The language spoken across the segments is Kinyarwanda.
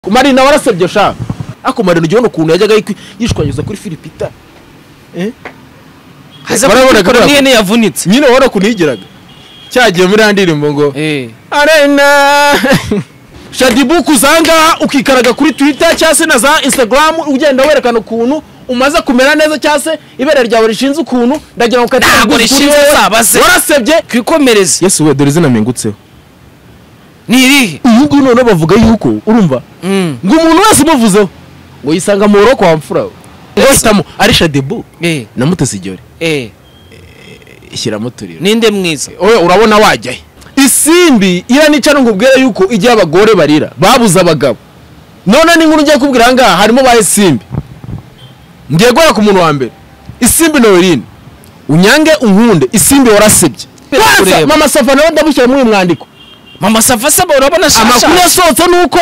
kumari nawe arasebye sha ariko marina ujya ubona ukuntu yajyaga yishwanyuza kuri filipita haza Barabona kubikora ko- n'ihene yavunitse nyine ubona ukuntu yigiraga cyagiye muri ya ndirimbo ngo Eh, arena shadibuku uzangaha ukikaraga kuri twita cyangwa se na za instagram ugenda werekana ukuntu umaze kumera neza cyangwa se ibere ryawe rishinze ukuntu ndagira ngo ukatire Ntabwo umugozi kuri rishinze, wowe. uzabaze. warasebye kwikomereza yesu we dore izina mpingutseho ni irihe uyu nguyu noneho bavuga yuko urumva Mm, ngo umuntu wese umuvuzeho ngo yisanga mu rugo kwa mfura we ngo sitamo ari shadibu eh, na mutesi igiore eh, ishyiramo uturiro ninde mwiza oya urabona wajya he isimbi iranica nkubwire yuko igihe abagore barira babuze abagabo none n'inkuru ngiye kubwira aha ngaha harimo ba isimbi ngiye guhera ku muntu wa mbere isimbi noeline unyange unkunde isimbi warasebye Kwanza, mama safa nawe ndamushyira muri uyu mwandiko mama sava asaba urabona amakuru shasha yasohotse ni uko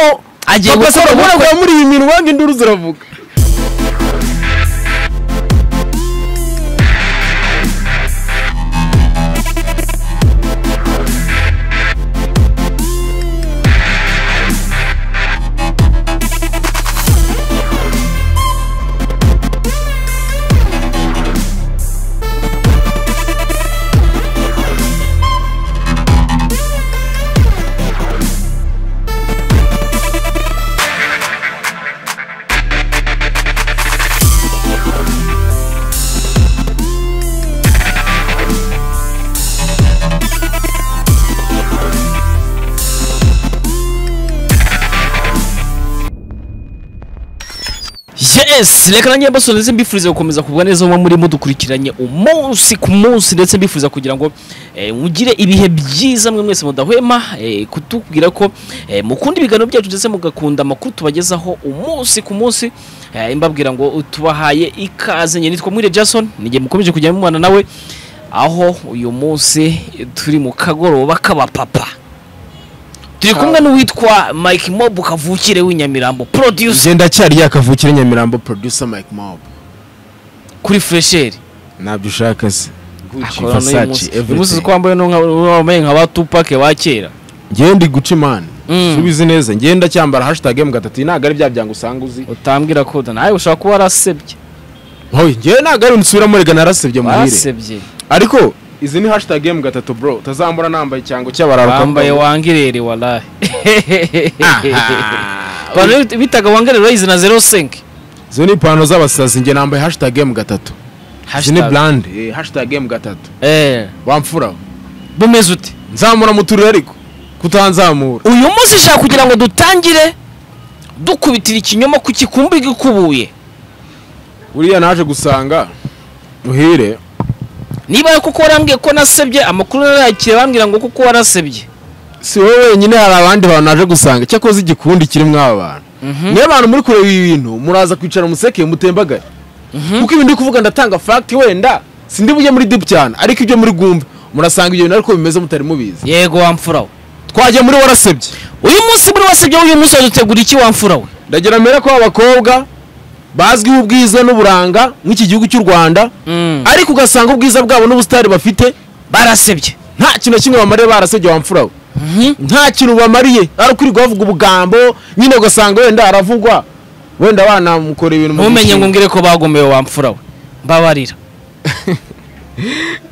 Agiye papa gukora Sarah ubukwe. Buranga muri iyi minwa ngo induru ziravuga yes reka nanjye mbasoneze mbifuriza gukomeza kugwa neza muba murimo dukurikiranye umunsi ku munsi ndetse mbifuriza kugira ngo eh, mugire ibihe byiza mwe mwese mudahwema eh, kutubwira ko eh, mukunda ibiganiro byacu ndetse mugakunda amakuru tubagezaho umunsi ku munsi Eh, mbabwira ngo tubahaye ikaze njye nitwa mwire jason nijye mukomeje kujya mubana nawe aho uyu munsi turi mu kagoroba k'abapapa turi kumwe n'uwitwa mike mob kavukire w'inyamirambo producer genda cyari yakavukire nyamirambo producer mike mob kuri fresheri ntabyo ushaka se akora n'uyu Versace, munsi. everything. uyu munsi uko wambaye n'uwo nka- uwo wambaye nka ba tupake ba kera ngewe ndi guca imana Mm. subizi neza ngenda cyambara hashtag emu gatatu iyi ntabwo ari bya byango usanga uzi utambwira koda nawe ushobora kuba warasebye hoye ngewe ntabwo ari unsubira murega narasebye muhire warasebye ariko izi ni hashtag emu gatatu bro utazambura nambaye ikirango cy'abararuka wambaye wangirere warahe abantu bitaga wangirere urayizi na zero senke izo ni ipantaro z'abasazi nge nambaye hashtag emu gatatu izi ni Hashtag. brand eh, hashtag emu gatatu Eh, wamfura bumeze ute nzamura mu turere ariko kutanzamura uyu munsi ushaka kugira ngo dutangire dukubitira ikinyoma ku gikumbi gikubuye buriya naje gusanga muhire niba kuko warambwiye ko nasebye amakuru narayakira bambwira ngo kuko warasebye si wowe wenyine hari abandi bantu naje gusanga cyakoze igikundi kirimo aba bantu niyo abantu muri kureba ibi bintu muraza kwicara museke mutembagare kuko ibintu uri kuvuga ndatanga fagiti wenda sindi bujye muri dipu cyane ariko ibyo muri bwumve murasanga ibyo bintu ariko bimeze mutari mubizi yego wamfurawe twajya muri warasebye uyu munsi muri wasebye uyu munsi wadutegura iki wamfura we ndagira mbere ko abakobwa bazwiho ubwiza n'uburanga nk'iki gihugu cy'u rwanda ariko ugasanga ubwiza bwabo n'ubusitari bafite barasebye nta kintu na kimwe bamariye barasebye wamfurawe nta kintu bamariye ari ukwirirwa bavuga ubugambo nyine ugasanga wenda aravugwa wenda banamukora ibintu mu ntumenye ngo mishinga. ngire ko bagomeye wamfura we mbabarira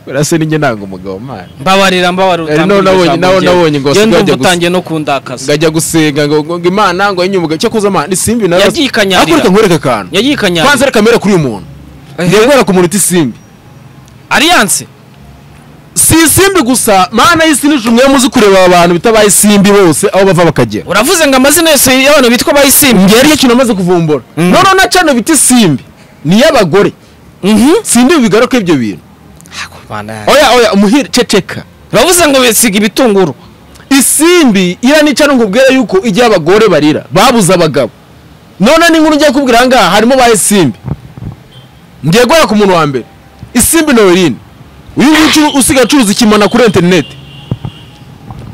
Urasa ninjye ntabwo umugabo mana mbabarira mbabarira Eh, utambwira nabonye- ijambo nabo- ryawe. nabonye ngo Njyewe wasigara ndumva ajya gusa. utangiye no kundakaza ngajya gusenga ngo ngo- ngo imana ngo enye umugabo cyakoze amana ni simbi nawe Yagiye ikanyarira. ariko reka nkwereke akantu yagiye kwanza ikanyara reka mbere kuri uyu muntu ngiye guhera ku muntu uti simbi aliyanse si isimbi gusa mana y'isi n'ijuru mwe muzi kureba abantu bitabaye isimbi bose aho bava bakagera uravuze ngo amazina yose y'abantu bitwa bayisimbi ngiye aricyo kintu amaze kuvumbura Mm. noneho na cano bita isimbi ni iy'abagore simbi bigaruka ibyo bintu oya oya umuhire ceceka uravuze ngo bisiga ibitunguru isimbi iranica nkubwire yuko igihe abagore barira babuze abagabo none n'inkuru ngiye kubwira aha ngaha harimo ba isimbi ngiye guhera ku muntu wa mbere isimbi noeline uyu nguyu ucu- usigaye acuruza ikimana kuri interineti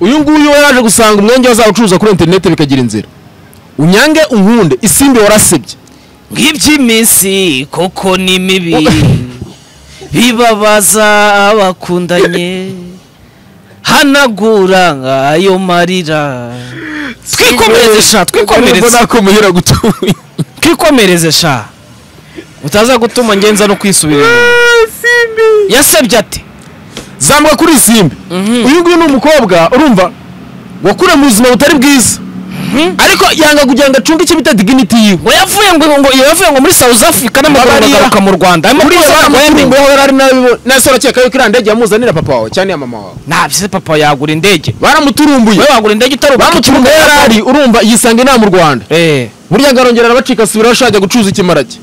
uyu nguyu we yaje gusanga umwenge azawucuruza kuri interineti bikagira inzira unyange unkunde isimbi warasebye ng'iby'iminsi koko ni mibi bibabaza abakundanye hanagura ayo marira twikomereze sha twikomereze nakomuhera gutuye twikomereze sha utaza gutuma ngenza no kwisubira yasabye ati zambwa kuri simbi Mhm. uyu nguyu ni umukobwa urumva wakura mu buzima butari bwiza ariko yanga kugira ngo acunge icyo bita dignity yiwe ngo yavuye ngo ngo yavuye ngo muri South Africa n'amaguru Babarira. agaruka mu Rwanda arimo buriya kuza ngo baramukuru yandi ngo yahora ari nabi nase urakeka yuko iriya ndege yamuzanira papa wawe cyane iya mama wawe ntabyo papa yagura indege baramuturumbuye wowe wagura indege utari bamuturumbuye yari ari urumva yisanga inaha mu rwanda eh burya ngarongera arabacika asubiraho ashaka ajya gucuza ikimara cye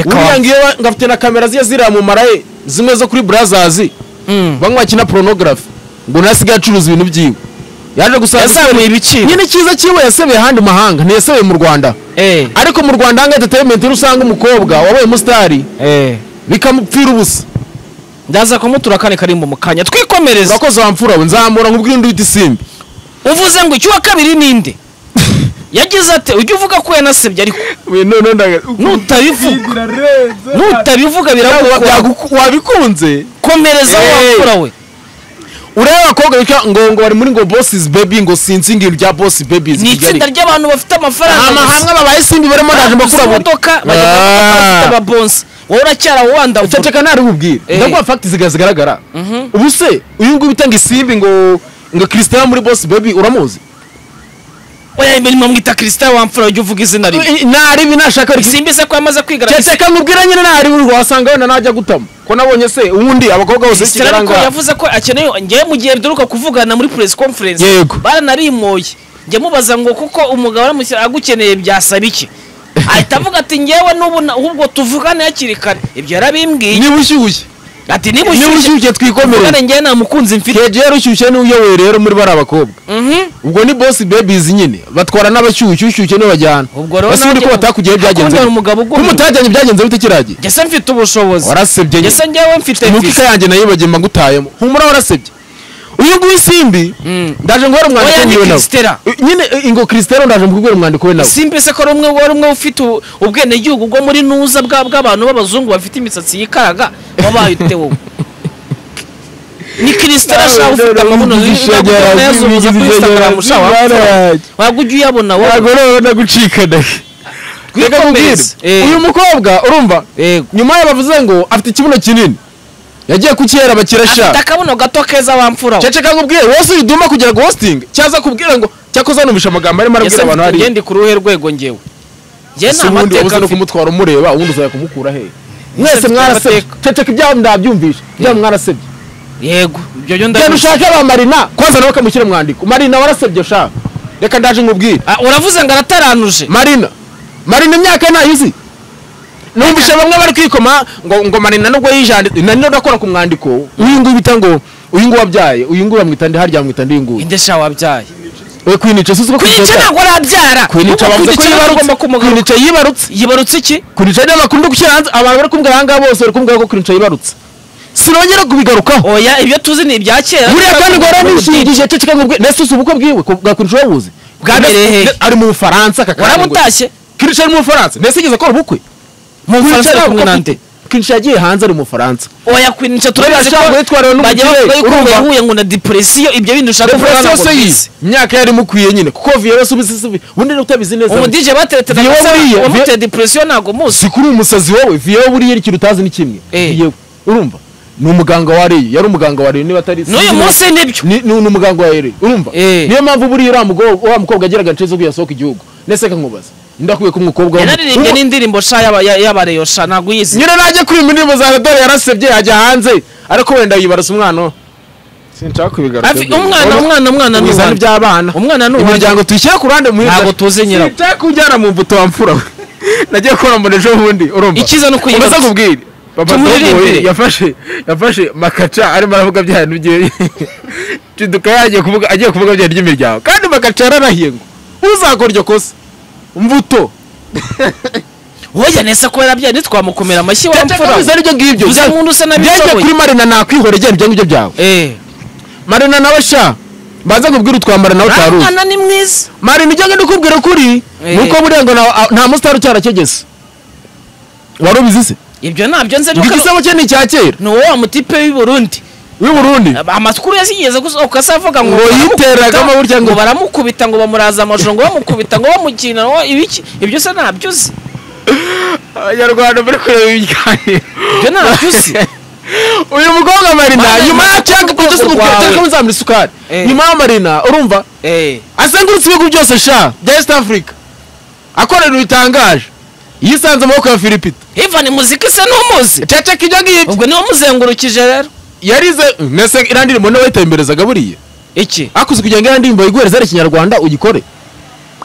buriya yakawa ngiyo wa- ngafite na kamera ziye ziramumara ye zimwe zo kuri burazazi Mm. bamwe bakina porunogarafi ngo nasigaye acuruza ibintu byiwe yaje gusanga yazamuye ibiciro nyine icyiza cyiwe yasebeye ahandi mahanga ntiyasebeye mu rwanda eh ariko mu rwanda hanga entertainment iyo usanga umukobwa wabaye umusitari eh bikamupfira ubusa ndaza kumutura kane kari mu mukanya twikomereze urakoze wamfura we nzamura nkubwire undi uhita isimbi uvuze ngo icyuwa kabiri ninde yagize ati ujya uvuga ko yanasebye ariko nutabivuga nutabivuga biramukomereza Yagu- wabikunze aho Eh. wapfura we urebe abakobwa bitwa ngo ngo bari muri ngo bosses baby ngo sinzi ngo rya boss baby ni itsinda ry'abantu bafite amafaranga gusa. amahanga babaye simbi barimo ndaje gusa mbakura buri imodoka bajya Ah. gufata ababonsi wowe uracyara wanda ceceka ntari bubwire Eh. ndaguha fact ziga zigaragara ubu se uyu nguyu utanga isimbi ngo ngo Christian muri boss baby uramuzi oya imbere mwamwita Christian wamfura ujya uvuga izina rimwe ntari ibi nashaka ariko simbi se ko yamaze kwigaragaza ceceka nkubwira nyine ntari ibi wasanga wenda najya gutamo ko nabonye se ubundi abakobwa bose Christian ariko b'ikigaranga yavuze ko akeneye ngewe mu gihe duheruka kuvugana muri press conference Yego. baranarimoye njya mubaza ngo kuko umugabo aramushyira agukeneye byasaba iki ahita avuga ati ngewe n'ubu na- ahubwo tuvugane hakiri kare ibyo yarabimbwiye niba ushyushye ati niba niba ushyushye ushyushye twikomereze tuvugane ngewe nta mukunzi mfite kegera ushyushye niwe uyoboye rero muri bariya bakobwa Mhm. ubwo ni boss babies nyine batwara n'abashyushyu ushyushye niwe bajyana Ubwo rero basi ubundi nanjye- ko batakugiye byagenze Hakunda hari bite? umugabo ko ugomba- mutajyanye byagenze bite kiragiye ngese mfite ubushobozi warasebye nyine. ngese ngewe mfite imuka visa. yanjye nayo bagiye ngutayemo humura warasebye uyu nguyu simbi Mm. ndaje nguhera umwandiko Oya, ni wiwe Christella. nawe I- nyine i- ingo Christella ndaje mukubwira umwandiko we nawe simbi se ko ari umwe wari umwe ufite u- ubwenegihugu bwo muri nuza bwa- bw'abantu b'abazungu bafite imisatsi yikaraga wabaye ute wowe ni kirisitara sha ufite amabuno yazumuza kuri instagram sha waba ujya uyabona wowe urabona gucikana reka nkubwire Twikomereze. Eh. uyu mukobwa urumva Yego. nyuma ye bavuze ngo afite ikibuno kinini yagiye kukihera afite bakirasha akabuno gato keza wamfura we. ceceka nkubwire wose uyiduma kugira ngo hosting cyaza kubwira ngo cyakoze anumvisha amagambo arimo Ese arabwira abantu mfite hariya ngendi ku ruhe rwego ngewe njye si nta ubundi wabuze mateka no mfite kumutwara umureba ubundi uzajya kumukura he mwese mfite mwarasebye amateka. ceceka ibyabo ndabyumvisha ibyabo mwarasebye yego ibyo byo genda ndabizi ushake ba marina kwanza nawe ukamushyira mwandiko marina warasebye shaka reka ndaje nkubwire Ah, uravuze ngo arataranuje marina marina imyaka ntayizi numvishe bamwe bari kwikoma ngo ngo marina nubwo yijanditse na nino udakora ku mwandiko uyu nguyu bita ngo uyu nguyu wabyaye uyu nguyu bamwita ndi harya bamwita ndi nguyu inde sha wabyaye we kwinica si uko kwica ntabwo urabyara kwinica Ahubwo bavuze ko yibarutse kwica ugomba kumugaruka kwinica yibarutse yibarutse iki kwinica ni amakuru uri gushyira hanze abantu bari kumbwira aha ngaha bose bari kumbwira ko kwinica yibarutse sinongera kubigarukaho oya ibyo tuzi ni ibya kera buriya kandi ngo Butike. yaranishingije ceceka ngo ubwe nese uzi ubukwe bwiwe ko bwa kwinica wabuze Bwabereye hehe? Ne- ari mu bufaransa kaka waramutashye kwinica ari mu bufaransa nese yigeze akora ubukwe mu Kwinica bufaransa ntabwo kumwe afite- nande kwinica yagiye hanze ari mu bufaransa oya kwinica turabizi ko Buriya ashaka kuyitwarira n'umugire, bajya bavuga yuko urumva? yahuye ngo na depresiyo ibyo bintu ushaka depression kuvuga yose yize imyaka yari imukwiye nyine kuko viyewe subizi subizi ubundi ni utabizi neza umudije bateretse na Viyo gasana wariye, viyo- uwamuteye depresiyo ntabwo muzi si kuri umusazi wowe viyewe buriya ikintu utazi ni kimwe Eh. viyewe urumva ni umuganga wa reyo yari umuganga wa reyo niba atari n'uyu sinzi niba- munsi nibyo ni ni- ni umuganga wa reyo urumva Eh. niyo mpamvu buriya uriya mugabo- wa mukobwa ageraga ince zo kuyasohoka igihugu nese kankubaza ndakwiye ko umukobwa w'umu- yanaririmbye Urumva- n'indirimbo sha yaba- ya- y'abareyo sha ntabwo uyizi nyine najya kuri indirimbo za dore yarasebye yajya hanze ariko wenda yibarasa umwana we. sinshaka kubigaruka Afi- umwana umwana umwana ni n'ubuzane uwande. by'abana Umwana ni uwanjye. imiryango tuyishyira ku ruhande muhirwa Ntabwo tuzi nyirawo. sinshaka kujyana mu mbuto wa mfura we nagiye kora mbona ejo bundi urumva Icyiza ni ukuyibarutsa. umaze kubwira Papa Tumuririmbire. Dogo yafashe yafashe makaca arimo aravuga bya bintu bye Ciduka yagiye kuvuga agiye kuvuga bya ry'imiryango kandi makaca yararahiye ngo uzakora iryo kosa mbuto oya nese ko yarabyaye ntitwamukomera amashyi wamfura Cyacakambiza aribyo ngibyo Uza nk'undi usa byajya n'abishoboye. kuri marina nakwihora igenda ibyo ngibyo byawe eh marina nawe sha mbanza kubwira utwambara nawe uriya utaruzi mwana ni mwiza marina ijya ndikubwira ukuri Eh. nuko buriya ngo nta- nta musitari ucyarakegese wari ubizi se ibyo ntabyo nzi ngo ariko igisebo cye ni icya kera ni wowe wa mutipe w'i Burundi w'i burundi amakuru yazigeze gusohoka se avuga ngo Ngo yiteragamo burya ngo- ngo baramukubita ngo bamuraza amajoro ngo bamukubita ngo bamukina ngo ibiki ibyo se ntabyo uzi abanyarwanda muri kureba ibiganiro ibyo ntabyo uzi uyu mukobwa marina Marina, nyuma ya ni cyaka urwego kugeza ubu rwawe. telefone zamura isukari Eh. nyuma ya marina urumva azengurutse ibihugu byose sha bya east africa akorera ibitangaje yisanze amaboko ya filipita ivani muzika isa n'umuzi cece ko ibyo ngibyo ubwo niwe muzengurukije rero yarize mbese iriya ndirimbo niwe wayitemberezaga buriya iki akuze kugira ngo iriya ndirimbo yiguhereze ari ikinyarwanda uyikore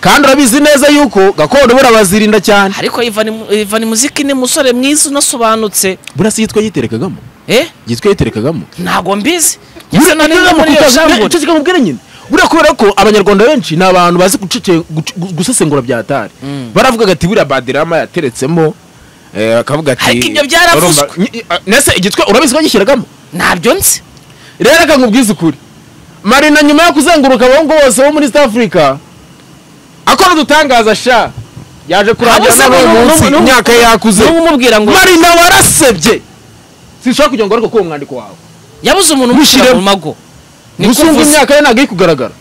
kandi urabizi neza yuko gakondo buriya bazirinda cyane ariko ivani muzika ni musore mwiza unasobanutse buriya si yitwa yiterekagamo eh yitwa yiterekagamo ntabwo mbizi Buriya Ngeze nari ntacyo no muri iyo namukuta- shambure. icyo kikamubwira nyine buriya kubera ko abanyarwanda benshi ni abantu bazi gucece- guc- gu- gusesengura bya hatari Mm. baravugaga ati buriya badirama yateretsemo eh, bakavuga ati Ariko ibyo byaravuzwe. urumva- nyi- a- nese igitwe urabizi ko gishyiragamo ntabyo nzi rero reka nkubwize ukuri marina nyuma yo kuzenguruka abahungu bose bo muri east africa akora udutangaza sha yaje kurangira Abo se n'ab'uyu n'ubu- munsi n'ubu- imyaka yakuze n'ubu umubwira ngo marina warasebye sinshobora kugira ngo ariko kuwo mwandiko wawe yabuze umuntu umushyira Mushyiremo. mu mago Niko gusa ngo uvuze. imyaka ye ntabwo iri kugaragara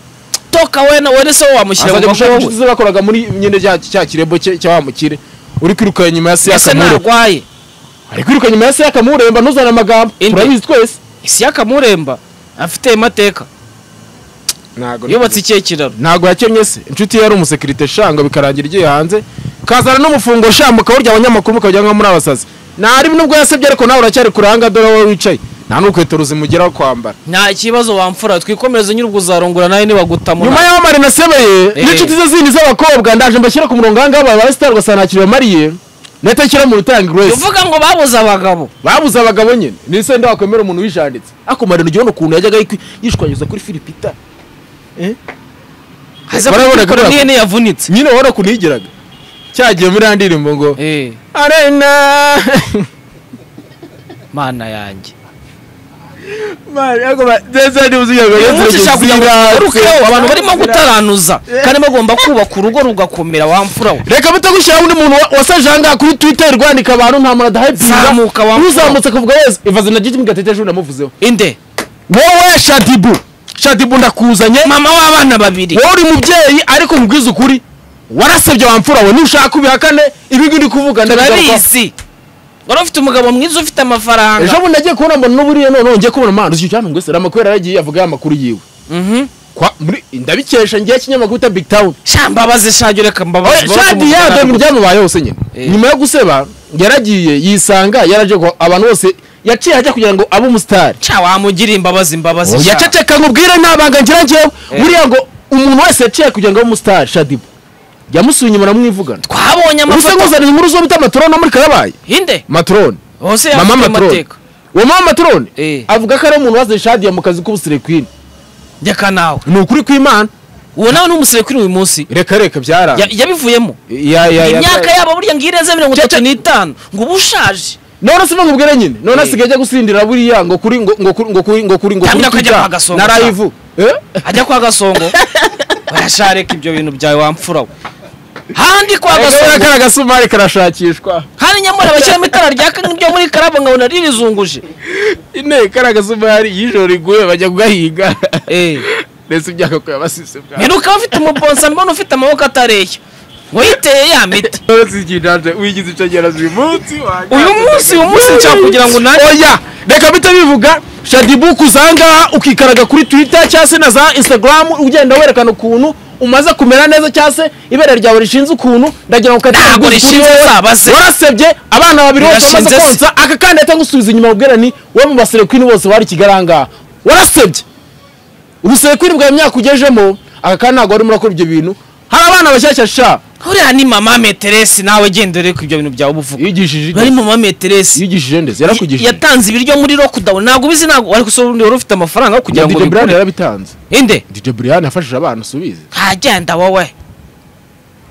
toka we na- we se wowe wamushyira mu azajya mago gushaka wowe. inshuti ze bakoraga muri nyine cya cya kirembo cye cya wa mukire uri kwiruka nyuma ya ese siyaka muremba ntarwaye ari kwiruka nyuma ya siyaka muremba ntuzane amagambo Inde. turabizi twese isi y'akamuremba afite amateka ntabwo yubatse ikihe kiraro ntabwo yakemye se inshuti ye yari umusekirite shanga bikarangira igiye hanze kazana n'umufungo shamba ukawurya abanyamakuru ukajya nko muri abasazi ntari nubwo yasebye ariko nawe uracyari kuranga dore wowe wicaye nta n'urukweto ruzimugeraho kwambara nta kibazo wamfura twikomereze nyir'ubwo uzarongora nawe nyuma nibagutamu y'aho marina asebeye Eh. n'inshuti ze zindi z'abakobwa ndaje mbashyira ku murongo ahangaha babaye sitari ugasanga nta kintu bamariye netakira mu rutanga grace uvuga ngo babuze abagabo babuze abagabo nyine ni se ndakwemera umuntu wijanditse ako marina ugiye ubona ukuntu yajyaga yikwi- yishwanyiza kuri filipita aza Barabona ko kuko niyo yavunitse nyine wabona ukuntu yigiraga cyagiye muri ya ndirimbo ngo eh arena mana yanjye umunsi ushaka kugira ngo ugarukeho abantu barimo gutaranuza kandi bagomba kubaka urugo rugakomera wamfura we reka bitagushyiraho undi muntu wa- wasaje ahangaha kuri twitter rwandika abantu nta muntu adahayipinga Zamuka wa mfura. uzamutse akavuga yesu ivaze na giti mugatete ejo namuvuzeho inde wowe shadibu shadibu ndakuzanye mama w'abana babiri wowe uri mubyeyi ariko nkubwize ukuri warasebye wamfura we nushaka ubihakane ibingi ndi kuvuga ndabigarukaho. turabizi wari ufite umugabo mwiza ufite amafaranga ejo bundi nagiye kubona mbona n'uburiya none ngiye kubona mpano z'icyo cyane ngo ese amakuru yaragiye avuga ya makuru yiwe Mhm. kwa muri ndabikesha ngiye kinyamakuru ta big town sha mbabaze shage reka mbabaze Oya, shadi ya dore ibyamubaye hose nyine Eh. nyuma yo guseba yaragiye yisanga yaraje ko abantu bose yaciye hajya kugira ngo abe umusitari cya wamugira imbabazi imbabazi sha. yaceceka nkubwire ntabanga ngira ngewe Eh. buriya ngo umuntu wese yaciye kugira ngo abe umusitari shadibu yamusuye inyuma aramwivugana twabonye ubuse amafoto nguzanira inkuru zo bita maturone no muri karabaye inde maturone hose mama yafite maturone amateka uwo mama maturone Eh. avuga ko ari umuntu wazanye shadiya mu kazi k'ubusirekwini reka nawe ni ukuri kw'imana uwo nawe ni umusirekuri uyu munsi reka reka byara Ya- yabivuyemo imyaka yabo burya ngo ireze mirongo itatu n'itanu ngo uba ushaje none se nkubwire nyine none Eh. asigaye ajya gusindira buriya ngo kuri ngo ngo kuri ngo kuri ngo kuri ngo Cyangwa kuri akajya Twitter kwa Gasongo na cyangwa- live Eh? ajya kwa gasongo barashareka ibyo bintu byawe wamfura we handi kwa Reka reka gasongo kariya gasumari karashakishwa handi nyamara bashyiramo itara ryaka nk'ibyo muri karabo nkabona ririzunguje ine kariya gasumari y'ijoro riguye bajya kugahiga Eh. ndetse ibyaka ko yabasise bwa ntiruka ufite umuponsa mbona ufite amaboko atareshya ngo yiteye ya miti none ikidanje wigize icagera uyu munsi wajya- uyu munsi uyu munsi nshaka kugira ngo nanjye oya reka bita bivuga shadibu kuzangaha ukikaraga kuri twitter cyangwa se na za instagram ugenda werekana ukuntu umaze kumera neza cyangwa se ibere ryawe rishinze ukuntu ndagira ngo ukate Ntabwo rishinze, uzabaze. warasebye abana babiri bose bamaze Rirashinze se. konsa aka kandi ahita ngusubiza inyuma ubwira ni wowe mu baserekwini bose wari ikigarangaha warasebye ubuserekwini bwawe imyaka ugejemo aka kandi ntabwo wari murakora ibyo bintu hari abana bashyashya sha uriya ni mama meteresi nawe genda ureka ibyo bintu byawe uba uvuga yigishije bari neza. mama meteresi yigishije neza yarakugishije yatanze ibiryo muri lockdown ntabwo ubizi ntabwo ariko se ubundi wari ufite amafaranga yo kugira ya ngo DJ Brian ubikore yarabitanze inde DJ Brian yafashije abantu subize ntagenda wowe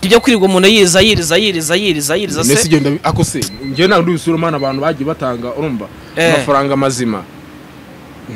ibyo kwirirwa umuntu yiriza yiriza yiriza yiriza yiriza Nese se igenda ako se njye ntabwo ndibisura umwana abantu bagiye batanga urumva Eh. amafaranga mazima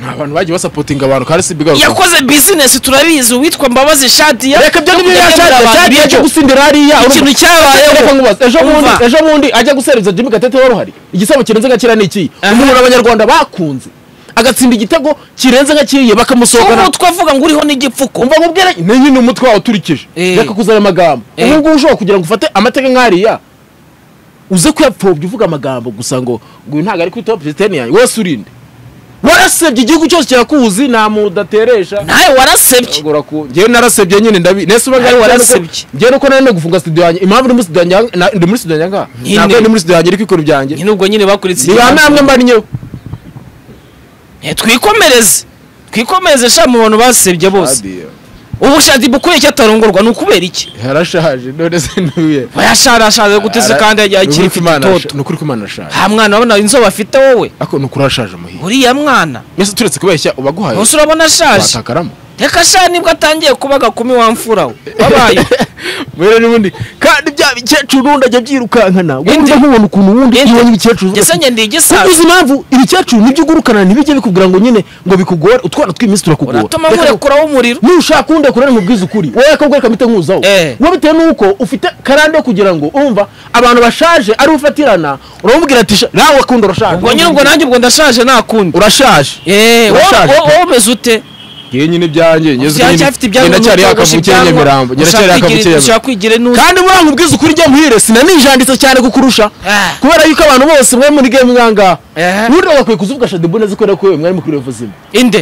nta bantu bagiye basapotinga abantu kandi si bigaruka yakoze bizinesi turabizi uwitwa mbabazi shadiya reka byo nibyo yashaka cyari cyo gusindira hariya urumva. Ikintu cyabayeho. Reka nkubaze, ejo bundi Umva. ejo bundi ajya guseruza Jimmy Gatete wari uhari igisabo kirenze gakira ni iki Aha. umuntu abanyarwanda bakunze agatsinda igitego kirenze nka kiriya bakamusohokana ubu twavuga ngo uriho n'igipfuko umva nkubwira ni nyine umutwe wawe uturikije Eh. reka kuzana amagambo Eh. ubu ngubu ushobora kugira ngo ufate amateka nk'ariya uze kuyapfobya uvuga amagambo gusa ngo ngo uyu ntabwo ari kuri topu sisiteme yanjye wese urinde warasebye igihugu cyose kirakuzi nta muntu udateresha nawe warasebye Uragura ku- njyewe narasebye nyine ndabi nese uba ngari Ariko warasebye narasebye. njyewe nuko nari no gufunga studio yanjye impamvu ndi muri studio yanjye na- ndi muri studio yanjye ngaha Nyine. ntabwo ndi muri studio yanjye iri kwikora ibyanjye nyine ubwo nyine bakuritse ni bamwe hamwe mbana inyewe Eh, twikomereze twikomereze sha mu bantu basebye bose ubushazi bukwiye cyatarongorwa ni ukubera iki yarashaje none se ntuye bayasharashaje guteze kandi yagiye akiri itoto ni ukuri ko imana ashaje ha mwana urabona inzobe afite wowe ariko ni ukuri arashaje muhiye uriya mwana mbese turetse kubeshya ubaguhaye bose urabona ashaje watakaramo reka sha nibwo atangiye kuba gakumi wamfuraho babaye mbere n'ubundi kandi bya bikecuru ndajya byirukankana Indi. wumva nkubona ukuntu ubundi Indi. iyo nyibikecuru ndetse ngende uzi igisaza impamvu ibikecuru nibyo ugurukana ntibijye bikubwira ngo nyine ngo bikugore utwana tw'iminsi turakugora uratuma Reka nkurekuraho umuriro nushaka kundi kurane mu bwiza ukuri wowe akabwira kamite nkuzaho Eh. wowe bitewe n'uko ufite karande yo kugira ngo umva abantu bashaje ari ufatirana uramubwira ati "Sha- nawe akunda urashaje ubwo nyine ubwo nanjye ubwo ndashaje nta kundi urashaje Eh, wowe- Urashaje. wowe wowe umeze ute ngiye nyine ibyanjye ngeze Ushaka nyine cyafite ibyangombwa ngenacyari byo kogosha yakavukiye ibyangombwa. nyamirambo ngenacyari Ushaka yakavukiye kwigira- nyamirambo ushaka kwigira n'undi kandi muri ngo ubwiza ukuri njya muhire sinanijanditse cyane kukurusha Ah. kubera yuko abantu bose mwe muri game ngangaha Ehe. burya bakwiye kuzivuga shadibu neza kubera ko we mwari mukuri revuzima inde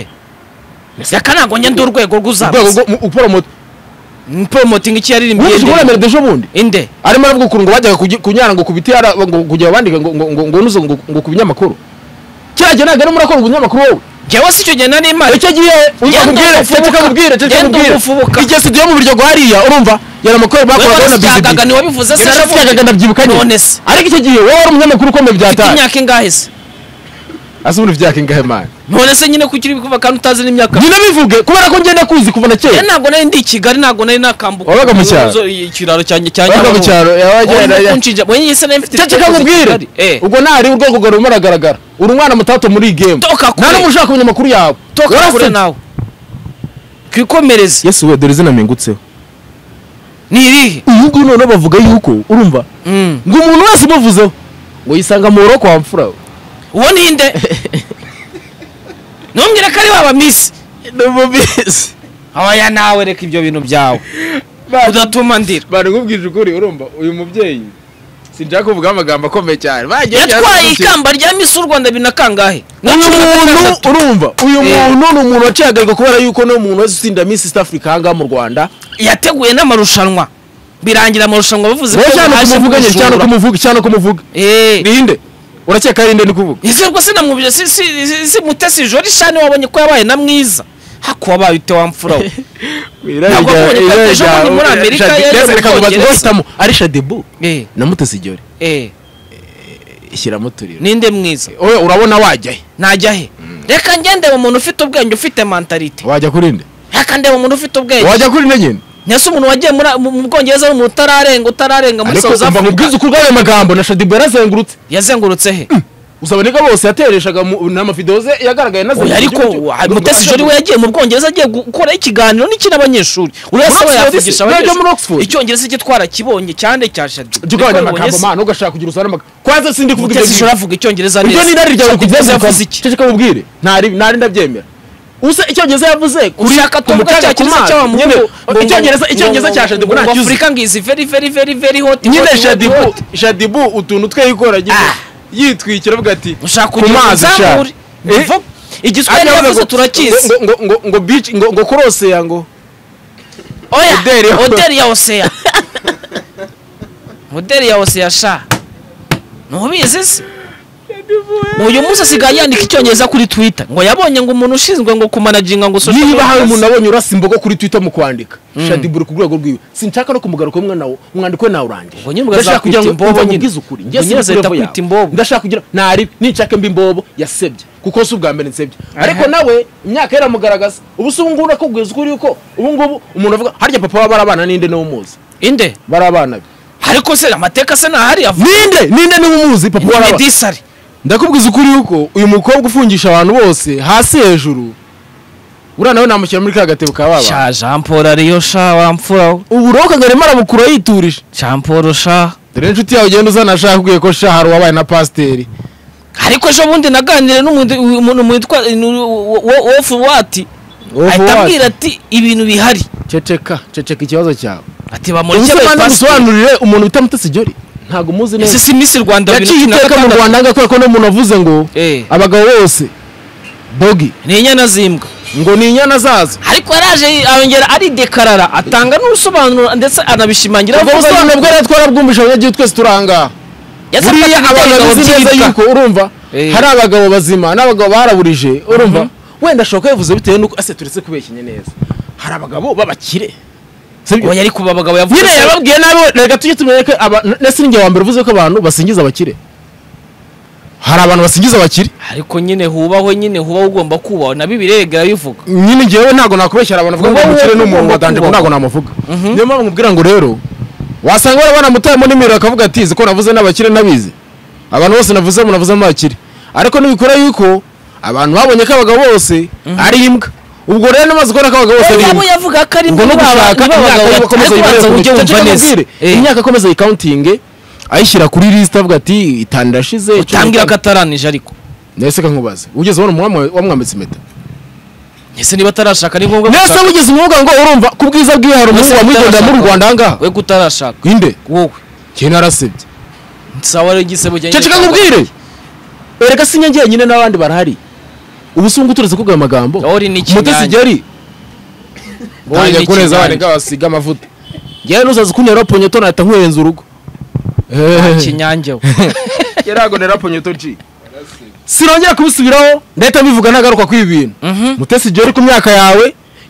reka ntabwo njya ndi urwego urwego rw'uzamutse rwo mu- uporomote poromotingi iki yaririmbye wumvise inde umuremere dejo bundi inde arimo aravuga ukuntu ngo bajyaga kugi- kunyara ngo ku biti yara- ngo kujya bandika ngo ngo ngo ngo nuze ngo ngo ku binyamakuru kiriya gihe ntabwo arimo arakora ubunyamakuru wowe jyewe si icyo gihe nari imari icyo gihe Genda uzakubwire ugufubuka. cyangwa ukabwira cyangwa Genda ukabwira ugufubuka. igihe studio yo mu biryogo hariya urumva yari amakuru bakoraga wari na usyaga bizibi ntiwabivuze se yarasyaga ndabyibuka None nyine se. ariko icyo gihe wowe wari umunyamakuru ukomeye ufite byataye imyaka ingahe se asa ubundi bya kingahe mani none se nyine kuki uri kuva kandi utazi n'imyaka nyine bivuge kubera ko ngenda kuzi kuva na Eh, kera ntabwo nari ndi i kigali ntabwo nari nakambuka Wabaga mu cyaro? Zo- ikiraro cyanjye cya wabaga mu cyaro yawagenda cyaro wenyine se nari mfite cyacyo igitekerezo kakubwire kigali. Eh, ubwo ntari urwego rwawe rumwe aragaragara uri umwana mutato muri iyi game Toka kure. nta n'umwe ushaka abanyamakuru yawe toka kure Warasetse. nawe twikomereze yesu we dore izina mpingutseho ni irihe uyu nguyu noneho bavuga yuko urumva Mm. ngo umuntu wese umuvuzeho ngo yisanga mu buroko wa mfura we uwo ni inde ntumbwire ko ari wa bamisi ndumubizi abaya nawe reka ibyo bintu byawe udatuma ndira bari nkubwije ukuri urumva uyu mubyeyi sinshaka kuvuga amagambo akomeye cyane bagiye yatwaye ikamba rya misi u rwanda binakangahe uyu muntu urumva uyu Eh. muntu ni umuntu waciye agahigo kubera yuko ni umuntu wese utsinda miss east africa ahangaha mu rwanda yateguye n'amarushanwa birangira amarushanwa bavuze wowe cyane baje kumuvuga nyine cyane kumujura. kumuvuga cyane kumuvuga Eh, ninde urakeka ari nde ni kuvuga ese rwose namwumvise si si si- si mutesi jori shani wabonye ko yabaye na mwiza hako wabaye ute wamfura we Ntabwo wabonye ko yateje ubundi muri Amerika, yaje mu Bwongereza. yajerekagubazwahitamo ari shadibu eh namuteze igiore eh ishyiramo turiro ninde mwiza wowe urabona wajyahe najya he reka ngende umuntu ufite ubwenge ufite mentalite wajya kuri nde reka ndeba umuntu ufite ubwenge wajya kuri nde nyine nese umuntu wagiye muri- mu mu bwongereza ari umuntu utararenga utararenga muri ariko south umva africa nkubwize ukuri bw'ayo magambo na shadibu yarazengurutse yazengurutse he usaboneka bose yatereshaga mu- n'amavidewo ze yagaragaye na oya ariko mutesi jori we yagiye mu bwongereza agiye gukora ikiganiro n'iki n'abanyeshuri uriya se we Oxford yavugisha se, najya muri Oxford. abanyeshuri icyongereza cye twarakibonye cyane cya shadi ugabanya amagambo mana ugashaka kugira usana amagambo kwanza sindi kuvuga ibyo mutesi jori ngibyo. avuga icyongereza ibyo ni irari ryawe Shaddy kubyeza yavuze iki ceceka mubwire ntari ntari ndabyemera usa icyongereza yavuze kuri ushaka ku tuvuga mutaga cya ku kintu mazi. cy'abamu Nyine, icyongereza icyongereza cya shadibu ntacyuzi afurika ngo izi very very very very hot hot, nyine hot, shadibu hot. shadibu utuntu twe yikora nyine Ah. yitwikira avuga ati ushaka ku kugira ngo mazi shaka uzamure Bivuga, igiswahili yavuze turakizi ngo ngo ngo ngo beach ngo ngo kurose ya ngo oya Odeli ya- odeli ya oseya odeli ya oseya sha ntubizi se uyu munsi asigaye yandika icyongereza kuri twitter ngo yabonye ngo umuntu ushinzwe ngo kumanaginga ngo social niba media hari umuntu abonye urasa imbogo kuri twitter mu kwandika shadibu uri ku rwego rwiwe sinshaka no kumugaruka umwana nawo umwandiko we nawe urangije Ngo nyine ndashaka kugira ugazakwita ngo imbobo imbobo nyine. ngize ukuri Ngo njye nyine sinzi azahita kurevo akwita yawe. imbobo. ndashaka kugira ntari ninshaka mbi imbobo yasebye kuko si ubwa mbere nsebye ariko nawe imyaka yaramugaragaza ubu si ubu ngubu nakubwiza ukuri yuko ubu ngubu umuntu avuga harya papa waba ari abana ninde niwe umuzi inde bari abana be ariko se amateka se ntahari avuga ninde ninde niwe umuzi papa wari abana medisari ndakubwiza ukuri yuko uyu mukobwa ufungisha abantu bose hasi hejuru uriya nawe namushyira muri ka gatebo ka baba sha jean paul ariyo sha wamfura we. uburoka ngo arimo arabukura yiturije jean paul sha dore n'inshuti yawe ugenda uzana ashaka kubwiye ko shaha hari uwabaye na pasiteri ariko ejo bundi naganire n'umuntu umuntu witwa wofu wati ahita ambwira ati ibintu bihari ceceka ceceka ikibazo cyawe ati bamureke ubuse kandi pasiporo gusobanurire umuntu bita mutesi jori ntabwo muzi ese neza si misi rwanda yaciye iteka mu rwanda agakora ko n'umuntu avuze ngo Eh. abagabo bose bogi ni inyana zimbwa ngo ni inyana zazo ariko yaraje yongera aridekarara atanga n'ubusobanuro ndetse anabishimangira ubwo avuga busobanuro yuko- bwo rero twarabwumvise abanyagihugu twese turi ahangaha Yasabye buriya ati abantu ibitego bazi neza byitwa. yuko urumva Eh. hari abagabo bazima n'abagabo baraburije urumva Mhm. wenda ashoboka bivuze bitewe n'uko ase turetse kubeshyanya neza hari abagabo b'abakire sibyo? oya ariko aba bagabo yavuze nyine yababwiye nabi we, reka tujye tumenye ko aba- ndetse ninjye wa mbere uvuze ko abantu basingiza abakire hari abantu basingiza abakire ariko nyine hubahwe nyine huba ugomba kubahwa na bibiliya yega bivuga nyine njyewe ntabwo nakubeshyera abantu bavuga ngo Wowe umukire ni umuntu ugomba wadanje kubaho. ntabwo namuvuga niyo mpamvu nkubwira ngo rero wasanga barabona mutayemo n'imiro akavuga ati izi ko navuze n'abakire n'abizi abantu bose navuze munavuze abakire ariko ntibikora yuko abantu babonye ko abagabo bose ari imbwa ubwo rero namaze kubona ko abagabo bose ari yaba imbwa yavuga ko ari ngo no gushaka imyaka yo gukomeza yibanze ujye wumva neza imyaka akomeza yikawuntinge ayishyira kuri lisita avuga ati itanu irashize utangira ko ataranije ariko nahise kankubaze ugeze ubona umwami wawe wamwambitse impeta ese niba atarashaka ni ngombwa nese gushaka wigeze umuvuga ngo urumva ku bwiza bwiwe hari umuhungu Ese wamwigondera muri utarashaka. rwanda ahangaha we kutarashaka inde wowe njye narasebye sawa rero igisebo cyanjye ceceka nkubwire erega si njye njyenyine n'abandi barahari ubu si nguturutse kuguha amagambo Ori ni mutesi ikinyanya. igeri Ori ni ntange kuneza ikinyanya. abana basiga amavuta njyewe n'uzaza kuntera ponyeto nahita nkurenza urugo Ehehe. kinyange we yarago nera ponyeto ji sinongera kubisubiraho ndahita mbivuga ntagaruka kw'ibi bintu Mhm. mutesi igeri ku myaka yawe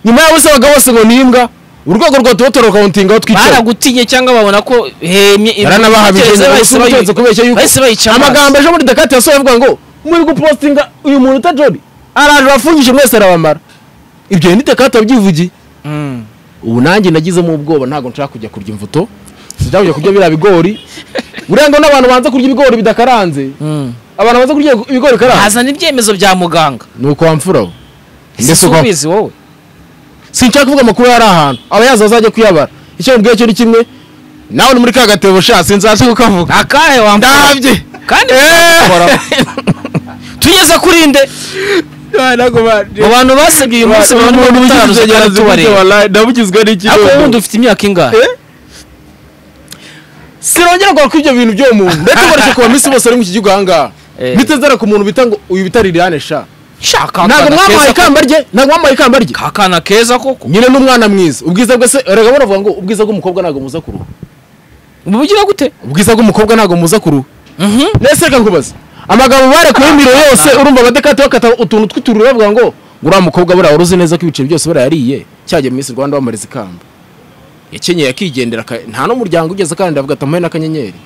nyuma yawe se abagabo bose ngo ni imbwa urwego rwa tubotoro kawuntingaho twicaye baragutinye cyangwa babona ko hemye baranabahabije ibitekerezo ngo bahise bayi- ubutunzi kubeshya yuko bahise bayica amazi. amagambo ejo muri dakati yasohoye avuga ngo muri gupostinga uyu muntu uta jori araje afungije mwese arabamara ibyo ni dakati wabyivugiye Mm. ubu nanjye nagizemo ubwoba ntabwo nshaka kujya kurya imbuto sinshaka kujya kurya biriya bigori buriya ngo n'abantu banze kurya ibigori bidakaranze Mm. abantu banze kurya ibigori bikaranze hazana ibyemezo bya muganga ni uko wamfuraho ese mbese uko ubizi wowe sinshaka kuvuga amakuru yari ahantu abayazi bazajya kuyabara icyo mubwiye cyo ni kimwe nawe ni muri ka gatebo sha sinzaje kukavuga akahe wamfura ndabye kandi Eh! tugeze kuri nde mu bantu basabye uyu munsi abantu batararuze baratubareba ndabugizwe ariko wowe n'ikibazo wundi ufite imyaka ingahe sinongera kugaruka kw'ibyo bintu by'uwo muntu ndetse ubareke ku bamisi bose ari mu iki gihugu ahangaha Eh. mpite nzara ku muntu bita ngo uyu bita liliane sha shaka ntabwo akana mwamuhaye keza ko- ikamba rye ntabwo mwamuhaye ikamba rye akana keza koko nyine n'umwana mwiza ubwiza bwe se erega baravuga ngo ubwiza bw'umukobwa ntabwo muza ku ruhu bugira gute ubwiza bw'umukobwa ntabwo muza ku ruhu Mhm. nese reka nkubaze amagambo barekuye imiro yose urumva abadekate bakata utuntu tw'utururu bavuga ngo uriya mukobwa buriya wari uzi neza ko ibiceri byose barayariye cyajya Miss Rwanda wamariza ikamba yakenyeye akigendera aka- nta n'umuryango ugeze kandi avuga ati amuhe n'akanyenyeri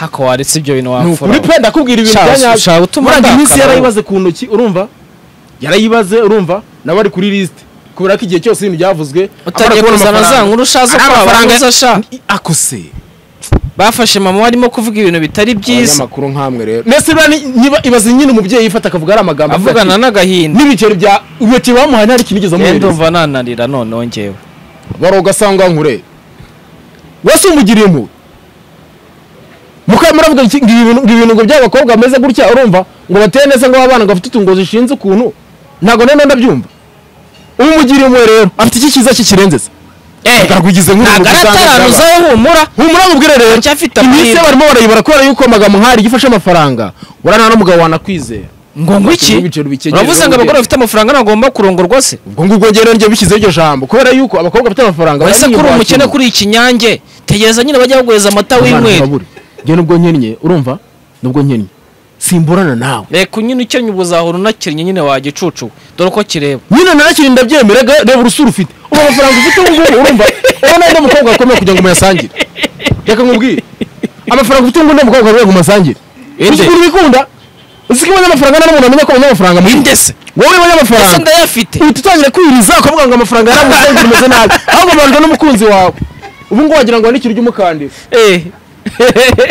hako waretse ibyo bintu ni wapfura ukuri pe ndakubwira ibintu Sha- bya sha nyabyo utuma muranga iminsi ndakara yarayibaze ku ntoki urumva yarayibaze urumva nawe ari kuri lisite kubera ko igihe cyose ibintu byavuzwe utangiye kuzana za nkuru shazo ari ko amafaranga abaguza sha akose bafashe mama arimo kuvuga ibintu bitari byiza abanyamakuru nk'amwe rero mbese niba ni- niba- ibaze nyine umubyeyi yifata akavuga ari amagambo avuga avugana ati, n'agahinda n'ibiceri bya ibiceri bamuhaye ntari ikintu igeze ngenda amuhereza umva nananira noneho ngewe baroga sangwa nkure wese umugiriye impuhwe mukamara avuga iki- ngo ibi bintu- ngo ibintu ngo by'abakobwa bameze gutya urumva ngo bateye neza ngo abana ngo bafite utungo zishinze ukuntu ntabwo none ndabyumva umugiriye impuhwe rero afite iki cyiza kikirenze se Bwakugize nk'umuntu dusanga byaba. ntagarataranu humura humura nkubwire rero Aracyafite iminsi amahirwe. barimo barayibara kubera yuko amagambo nk'ari gifashe amafaranga urana n'umugabo wanakwizera ngo ngwiki Ibiceri bikegera uravuze ngo ubwenge. abagore bafite amafaranga ntagomba kurongorwa se ubwo ngubwo njyewe njye bishyizeho iryo jambo kubera yuko abakobwa bafite amafaranga ese barayiyumva kuri umukene bakiyumva. kuri ikinyange tegereza nyine bajya baguhereza amata Abantu w'inkweri babure. njye nubwo nkennye urumva nubwo nkennye simburana nawe reka nyine ukennye ubu uzahora unakennye nyine wagicucu dore uko kireba nyine narakiri ndabyemera ga- reba urusura ufite ubu amafaranga ufite ubu ngubu urumva ubona undi mukobwa akomeye kugira ngo muyasangire reka nkubwire amafaranga ufite ubu ngubu undi mukobwa akomeye ngo umusangire uzi ukuntu bikunda uzi ko abanyamafaranga nta n'umuntu amenya ko abanyamafaranga mukunda indese wowe ese abanyamafaranga ndayafite uhita utangira kwiriza ukavuga ngo amafaranga yaramusangire umeze nabi ahubwo abajwe n'umukunzi wawe ubu ngubu wagira ngo nikiri ry'umukandida eh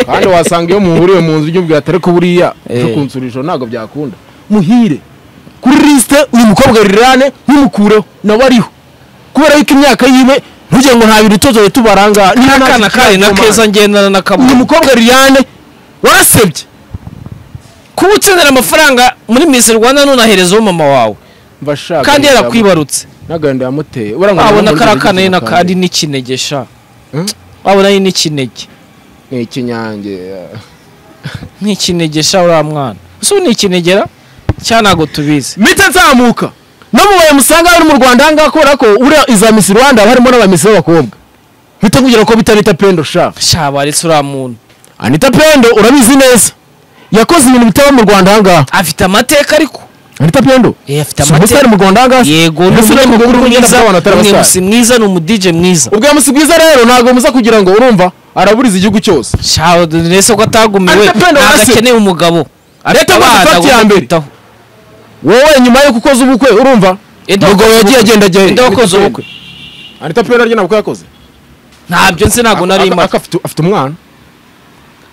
kandi wasanga iyo muhuriye mu nzu ujya atari ko buriya Eh. cyo kunsurisha ntabwo byakunda muhire kuri lisite uyu mukobwa rirane ntimukureho nawe ariho kubera yuko imyaka yiwe ntujye ngo nta bintu tuzoye tubaranga niba nta n'akana kintu kari na yakomana. keza ngendana na uyu kaburimbo mukobwa rirane warasebye kuba utsindira amafaranga muri Miss Rwanda nunaherezaho mama wawe mbashaka kandi yarakwibarutse n'agahinda yamuteye urabona ngo wabona ntabwo kariya kana yigeze nyine kandi gukanda. n'ikinege sha Hmm? wabona ari n'ikinege ni ikinyange n'ikinege sha uriya mwana ese ubu ni ikinegera cyangwa ntabwo tubizi mite nzamuka no mu baye musanga bari mu rwanda ahangaha kubera ko uriya iza misi rwanda haba harimo n'abamisi b'abakobwa mpite kugira ko bita anita pendo sha sha baretse uriya muntu anita pendo urabizi neza yakoze ibintu bitaba mu rwanda ahangaha afite amateka ariko anita pendo Eh, afite si umusore amateka mu rwanda ahangaha yego ni mbese uriya mugore uri kugenda mwiza bw'abantu ni batari abasare umusi mwiza ni umudije mwiza ubwo musi bwiza rero ntabwo muza kugira ngo urumva araburiza igihugu cyose sha ndetse ko atagumiwe Ariko Pendo ntabwo arase. akeneye umugabo Leta Abana agomba gufata iya agomba mbere. kwitaho. wowe nyuma yo gukoza ubukwe urumva Ede ubwo wakoze yagiye ubukwe. agenda agenda Ede wakoze ubukwe. anita pendo aryo ntabwo yakoze ntabyo nzi ntabwo nari Aka- impaka aka afite- afite umwana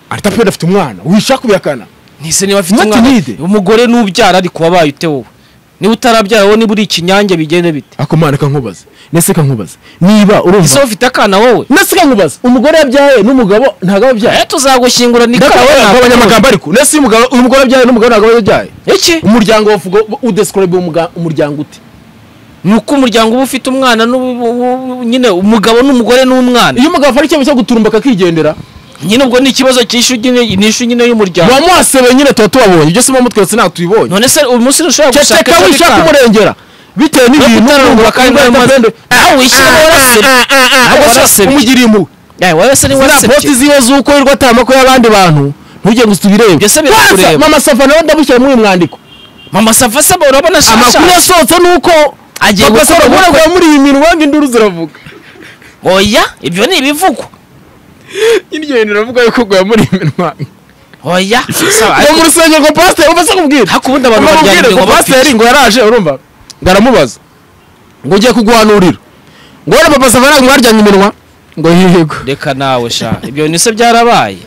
anita pendo afite umwana wishaka ubihakana ntise niba afite Not umwana needed. umugore nubyara ariko wabaye ute wowe niba utarabyara wowe niba uri ikinyange bigende bite akomana kankubaze nese kankubaze niba ese urumva ufite akana wowe nese kankubaze umugore yabyaye n'umugabo ntabwo aba abyaye eh tuzagushyingura ni Ndeka kawe wowe ntabwo ntabwo abanyamagambo ariko nese uyu mugabo- uyu mugore yabyaye n'umugabo ntabwo aba yabyaye iki umuryango wavuga udescribe umuryango ute ni uko umuryango uba ufite umwana n'ubu- ubu- ubu- nyine umugabo n'umugore n'umwana iyo umugabo afata icyemezo cyo guturumba akakigendera nyine ubwo ni ikibazo cy'ishu nyine n'ishu nyine y'umuryango wamuhasebe nyine tuba tubabonye ibyo si mu mutwe ndetse ntabwo tubibonye none se uyu munsi ntushobora gushaka ceceka akandi wishaka kana. umurengera bitewe n'ibintu kutarumva kandi Anita wamaze- Pendo- aho wishyiramo warasebye Ntabwo Ntabwo warasebye. warasebye. umugiriye impuhwe Eh, wowe se ni ziriya warasebye poti ziwe z'uko wirwa atari amakuru y'abandi bantu ntujye ngo tubirebe Ibyo se birakureba. Kwanza, mama safa nawe ndabushyira muri uyu mwandiko mama safa se urabona shasha amakuru yasohotse ni uko Agiye Papa gukora Safa ubukwe. avuga muri iyi mintu wenda induru ziravuga oya ibyo ni ibivugwa iryo hino iravuga yuko guya muri iyi minwa oya saba ngo mu ariko- rusengero ngo pasiteri uba se kubwira ariko ubundi abantu baryana amubwire ngo iminwa bafite pasiteri ngo yaraje urumva ngo aramubaza ngo ugiye kuguhanurira ngo wenda papa safa ntabwo baryanye iminwa ngo yihego reka nawe sha ibyo ni se byarabaye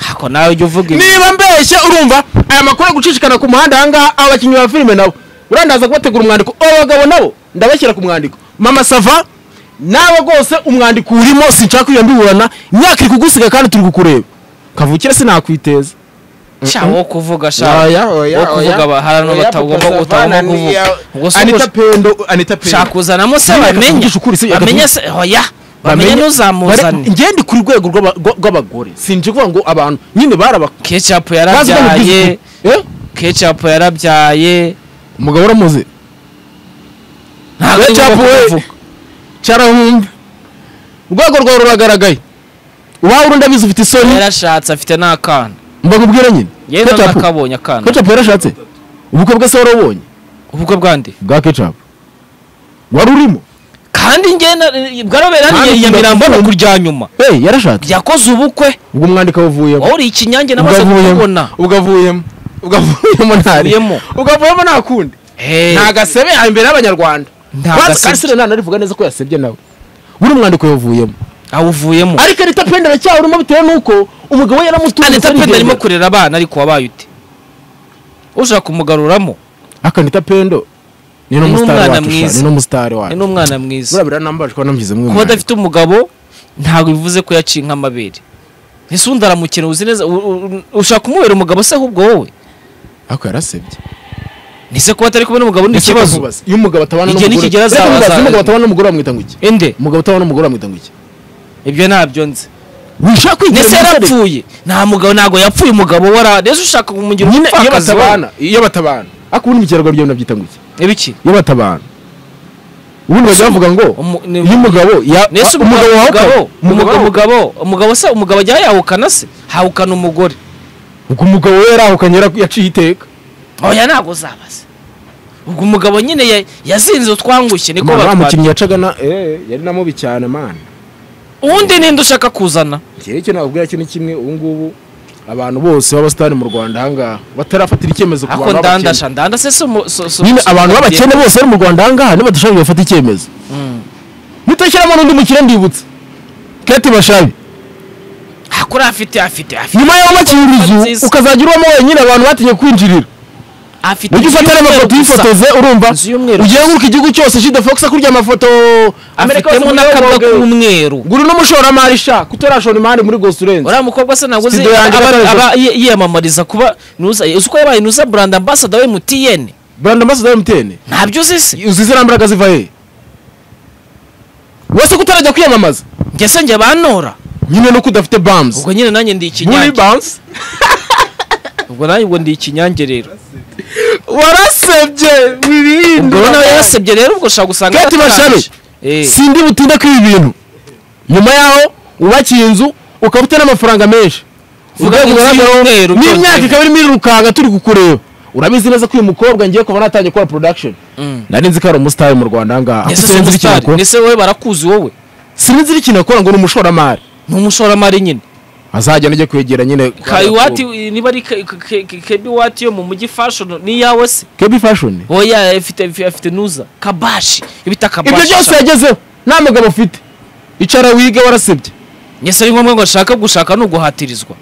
hako nawe ujya uvuga ibi niba mbeshye urumva aya makuru yo gucicikana ku muhanda ahangaha aba bakinnyi ba filime nabo urandaza kubategura umwandiko aba bagabo nabo ndabashyira ku mwandiko mama sava nawe rwose umwandiko urimo sinshaka iyo mbiburana imyaka iri kugusiga kandi turi kukureba kavukire sinakwiteza sha wo kuvuga sha Oya, oya, wo kuvuga oya. ba- hari ahantu Oya, batagomba Papa utagomba Savana ni kuvuga iya- ubwo se anita ubwo pendo anita pendo shaka uzanamo se Nyine bamenye akakuvugisha ukuri, se bamenye akakuvuga- se oya bamenye Bare- ntuzamuzane ngende ku rwego rw'aba- rwa- rw'abagore sinje kuvuga ngo abantu nyine baraba kecapu bazi bano yarabyaye bw'izi- Eh? kecapu yarabyaye umugabo uramuzi ntabwo ari Kecapu ngombwa we. kuvuga carahumbe urwego rwawe ruragaragaye uwawe urundi abizi ufite isoni yarashatse afite n'akana mbakubwira nyine yewe nakabonye akana kecapu yarashatse ubukwe bwe se warabonye ubukwe bwande bwa kecapu wari urimo kandi ngenda bwarobera Kandi ni nyamirambo ndakubona. no kurya nyuma hey yarashatse yakoze ubukwe ubwo umwandiko awuvuyemo wowe uri ikinyange ubwo namaze avuyemo kukubona ubwo avuyemo ubwo avuyemo ntari Avuyemo. ubwo avuyemo nta kundi Hey. nta gasebe hari imbere y'abanyarwanda Nta Kwanza gasebe. karisire nta narivuga neza ko yasebye nawe buri mwandiko yawuvuyemo awuvuyemo ariko anita pendo aracyawurimo bitewe n'uko umugabo we yaramutunze anita isoni penda arimo igendera. kurera abana ariko wabaye ute ushaka kumugaruramo akanita pendo ni Ni n'umusitari n'umwana wacu sha, mwiza. ni n'umusitari ni wacu n'umwana mwiza burabira nambaje ko namugize mwe kuba adafite umugabo ntabwo bivuze ko yaciye nk'amabere ese undi aramukina uzi neza u- u- ushaka kumubera umugabo se ahubwo wowe ako yarasebye ntise kuba atari kumwe n'umugabo ni ikibazo iyo umugabo atabana Igihe n'umugore nikigera Reka azaba- nkubaze, iyo azaba- umugabo atabana n'umugore bamwita ngo iki ende umugabo atabana n'umugore bamwita ngo iki ibyo ntabyo nzi wishaka kwigira ndetse yarapfuye nta mugabo ntabwo yapfuye umugabo wara ndetse ushaka kumugira nyine iyo umupfakazi wowe. batabana iyo batabana ako ubundi mu kinyarwanda nabyita ngo iki ibiki iyo batabana ubundi bajya bavuga ngo Umu- ni- iyo umugabo ya- nese wa- umugabo wahuka umugabo umugabo umugabo umugabo umugabo se umugabo ajya yahukana se hahukana umugore ubwo umugabo we yarahukanye yara- yaciye iteka oya ntabwo uzabaza ubwo umugabo nyine ya- yazinze utwangushye niko Mama, wa batwara mukinnyi yacaga na eh, yari na mubi cyane mana uwundi ninde ushaka kuzana iki nicyo nababwira cyo ni kimwe ubu ngubu abantu bose b'abasitani mu rwanda ahangaha batarafatira icyemezo ku ako bantu b'abakene ndandasha ndanda se si umu- so- so- nyine so- abantu b'abakene bose bari mu rwanda ahangaha niba dushaka bafata icyemezo Mm. mutashyiramo n'undi mukire ndibutse kete bashabi hakuri afite afite afite nyuma y'aho bakira inzu Nziza. ukazagira uwamo wenyine abantu batinye kwinjirira afite ujye ufatana ibyumweru amafoto gusa. yifotoze urumva Inzu y'umweru ugiye nguruka igihugu cyose shida fox akurya amafoto Amerika yose afitemo muri n'akabwa Yoboge. k'umweru nguru n'umushoramari sha kutarashora imari muri gosurense uriya mukobwa se ntabwo uzi Studio yanjye aba- gatatu. aba yi- yiyamamariza kuba nuza uzi ko yabaye nuza brand ambassador wa MTN brand ambassador mtn ntabyo uzi se uzi ziriya mbaraga ziva he wese kutarajya kwiyamamaza njye se njye bantora nyine nuko udafite bams ubwo nyine nanjye ndi muri ikinyange bams ubwo nanjye ubwo ndi ikinyange rero warasebye ubwo wirinde nawe yarasebye rero ubwo ushobora gusanga Kate yatarangije. Bashabe. Eh, sindi butinde kwiba ibintu nyuma yaho wubakiye inzu ukaba ufite n'amafaranga menshi Vuga Urwego munsi ugaragaraho y'umweru n'imyaka byongeye. ikaba irimo irirukanka turi kukureba urabizi neza ko uyu mukobwa ngiye kuba natangiye gukora production mm. nari nzi ko ari umusitari mu rwanda ahangaha Ese ariko si sinzi ikintu umusitari akora ese wowe barakuzi wowe sinzi ikintu akora ngo ni umushoramari ni umushoramari nyine azajya ajya kwegera nyine kayiwati niba ari Ke- Ke- Ke- kebi wati yo mu mujyi fashion ni yawe se kebi fashion oya afite afite nuza kabashi ibita kabashi ibyo byose yagezeho nta mugabo ufite icara wiga warasebye Nyese ari ngombwa ngo ashaka gushaka no guhatirizwa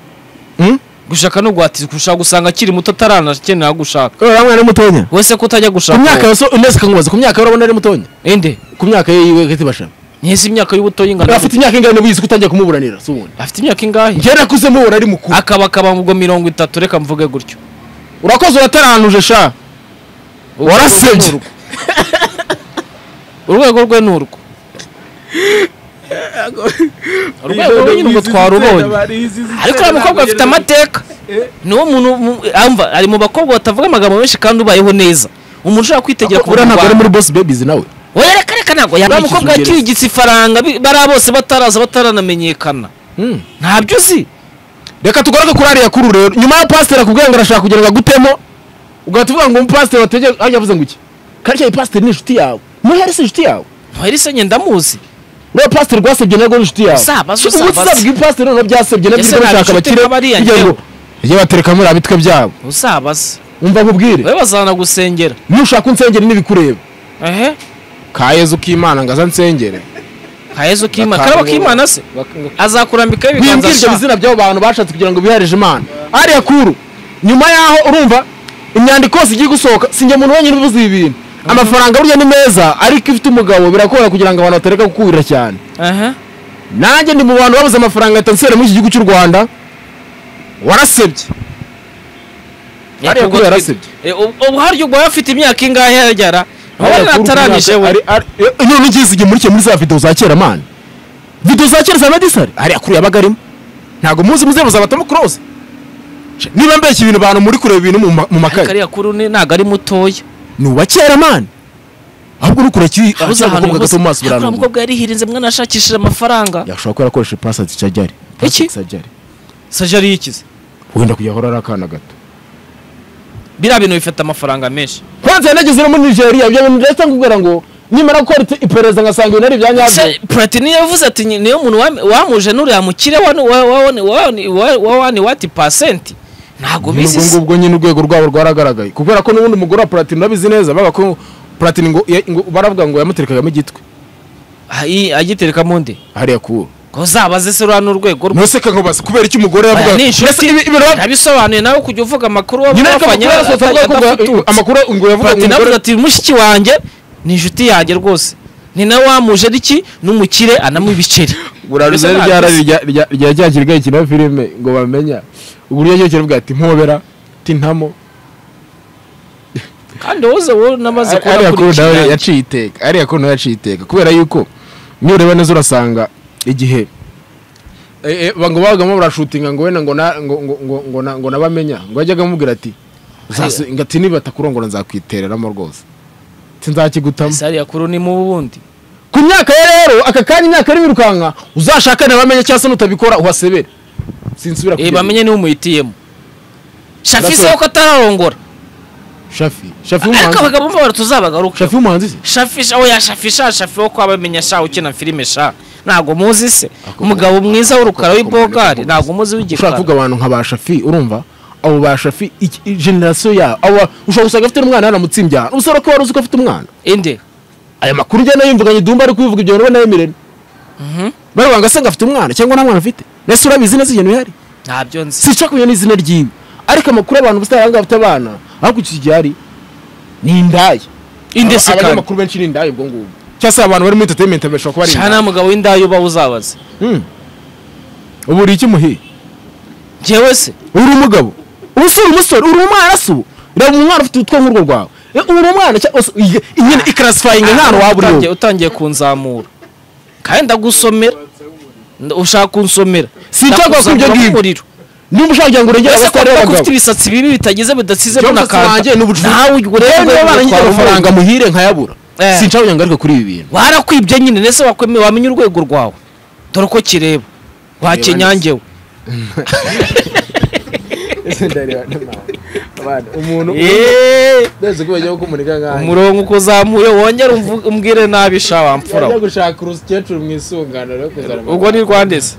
Hmm? gushaka no guhatirizwa ushaka gusanga akiri muto ataranakenera gushaka Urabona ari mutonya wese ko utajya ku gushaka myaka yose unese kangubaza ku myaka ye urabona ari mutonya inde ku myaka ye yiwe kati bashabe nyese imyaka y'ubuto y'ingano afite imyaka ingana bizi ko utangiye kumuburanira si ubundi afite imyaka ingahe njyewe nakuze mubura ari mukuru akaba akaba ubwo mirongo itatu reka mvuge gutyo urakoze urataranuje sha Urwego warasebye rwe ni urwo. urwego rwe ni urwo urwego rwe nyine ubwo twarubonye ariko uriya mukobwa afite amateka niwo muntu mu- amva ari mu bakobwa batavuga amagambo menshi kandi ubayeho neza umuntu ushobora kwitegera uriya ntabwo ari kubona muri boss babies nawe oya reka reka ntabwo uriya Yamwishyuza mukobwa ugeretse. yakirigitse ifaranga bi- bariya bose bataraza bataranamenyekana Hmm. ntabyo uzi reka tugaruke kuri ariya kuru rero nyuma ya pasiteri akubwira ngo arashaka kugira ngo agutemo ugahita uvuga ngo umupasiteri wategeye ajya avuze ngo iki karya iyi pasiteri ni inshuti yawe muhere si inshuti yawe ntwarisenye ngendamuzi uriya pasiteri rwasebye narwo ni inshuti yawe Uzabaze, Ubu uzabaze. usabwa ipasiteri nabwo byasebye nabyo Ese iri nta gushaka inshuti abakire nk'abariya kugira ngo njyewe? ujye batereka muri abitwe byabo uzabaze umva nkubwire wowe bazanagusengera nushaka unsengeri n'ibikureba ehe ka yezu k'imana ngo aze ansengere kayezo k'imana karabo k'imana se azakurambikaho ibiganza wimbwira ibyo sha. bizina by'abo bantu bashatse kugira ngo biharije imana ariya kuru nyuma yaho urumva imyandiko yose igiye gusohoka sinjye muntu wenyine ubuze ibi bintu amafaranga burya ni meza ariko ifite umugabo birakora kugira ngo abantu batareka gukurira cyane Aha. nanjye ndi mu bantu babuze amafaranga ya tanseri muri iki gihugu cy'u rwanda warasebye Hariya Nyakubahwa kuri twi- yarasebye. Eh, ubu- ubu harya ubwo afite imyaka ingahe yagera wowe natarangije we none ugize igihe murikiye muri za video za kera mani video za kera za medisari hariya kuri yabaga arimo ntabwo muzi muzeba zabatamo kurose niba mbeshya ibintu bantu muri kureba ibintu mu ma- mu makaye kariya kuri une ntabwo ari mutoya ni uwa kera mani ahubwo nukura kiri uzi ahantu abakobwa gato hose mu maso ariko uriya birananirwa mukobwa yarihirinze mwana yashakishije amafaranga yashobora kuba yarakoresheje pasi sajari Iki? sajari yikize wenda kujya ari akana gato biriya bintu bifata amafaranga menshi kwanza yanageze no muri nigeria ibyo bintu ndetse nkubwira ngo nimara gukora ite- iperereza ngasanga ibintu ari ibya nyabyo se platini yavuze ati "Ni- niyo muntu wam- wamuje n'uriya mukire wani- wa- wa- wani- wa- wani- wa- wa- wani wati pasenti ntabwo ubwo bizi se ngubwo nyine urwego rwabo rwaragaragaye kubera ko n'ubundi umugore wa platini urabizi neza bavuga ko platini ngo ya- ngo- baravuga ngo yamuterekagamo igitwe Ah, iyi- agiterekamo undi hariya kuwo ko uzabaze se ruriya n'urwego rwe ntuse kankubaza kubera iki umugore yavuga Aya ni inshuti. Mbese ibi- ibi- nabisobanuye nawe kujya uvuga amakuru nyine ariko wabafanya amakuru yasohotse avuga ko ngo- amakuru ngo yavuga ngo platini avuga umugore ati mushiki wanjye ni inshuti yanjye rwose ni nawe wamuje n'iki n'umukire anamo ibiceri buraruze Mbese rya ntabyo rari rya- rya- rya cya kirwa gikina filime ngo bamenya uburyo yagiye kiravuga ati mpobera ti ntamo uzi. kandi wowe wowe namaze ariya kuru nawe kubona yaciye iteka ariya kuru nawe yaciye iteka kubera yuko niyo ureba neza urasanga igihe eh, eh, ba- ngo babagamo barashutinga ngo wenda ngo na- ngo- ngo- ngo- ngo na- ngo nabamenya ngo yajyaga amubwira ati "Uzasu- ngo ati nibatakurongora nzakwitereramo rwose sinzakigutamo sari yakuru ni mu bundi ku myaka ye rero aka kanya imyaka irimo irukanka uzashakane bamenye cyangwa se nutabikora uhasebere sinsubira eh kugera. bamenye niwe umuhitiyemo shafi That's se all. ko atararongora shafi shafi ariko w'umuhanzi abagabo mbabara tuzabagaruka shafi w'umuhanzi se shafi sha oya shafi sha shafi wo kwabamenya sha ukina filime sha ntabwo muzi se Ako- umugabo mwiza w'urukara w'ibogari ako- ntabwo muzi ushobora w'igikara kuvuga abantu nka ba shafi urumva abo ba shafi iki- i- generasiyo yabo abo ba- ushobora gusanga afite n'umwana yaramutsimbye ahantu usoro ko wari uzi ko afite umwana inde aya makuru ugenda yumvuganye dumba ari kubivuga ibyo bintu ubona yemerera baravuga ngo ase ngo afite umwana cyangwa nta mwana afite mbese urabizi neza ibyo bintu bihari ntabyo nzi sinshaka kumenya n'izina ryiwe ariko amakuru abantu bafite abahanga bafite abana ariko iki gihari ni indaya indese Aba- kandi abanyamakuru benshi ni indaya ubwo ngubwo cyangwa se abantu bari muri entertainment bashobora kuba ari cyane indaya umugabo w'indayo uba uzabaze Mm. ubu uri iki muhiye njyewe se uri umugabo ubu si uri umusore uri umwana se ubu reba umwana ufite utwo nk'urwo rwawe Eh, uri umwana cyangwa se iyi- iyi nyine ikarasifayinga nta hantu waba uri utangiye wowe utangiye kunzamura kandi ndagusomera Nda- ushaka kunsomera Sinshaka Ndakuzamura ibyo ngibyo. nk'umuriro. niba ushaka kugira ngo urengere ese ko abasore kuba ufite b'abagabo ibisatsi bibi bitagize bidatizemo Ikibazo na wanjye kanta ni ubucucu. nawe urebe rero barangiza amafaranga muhire nkayabura Eh. sinshaka kugira ngo ngaruke kuri ibi bintu warakwibye nyine nese wakwemeye wamenya urwego rwawe dore uko kireba wakenyangewe umuntu mbese ko bagiye kukumurika nk'ahanjye umurongo uko uzamuye wongere umvu- umbwire nabi sha wamfura we. gushaka urukecuru mu isungano rero kuzana ubwo ni rwandese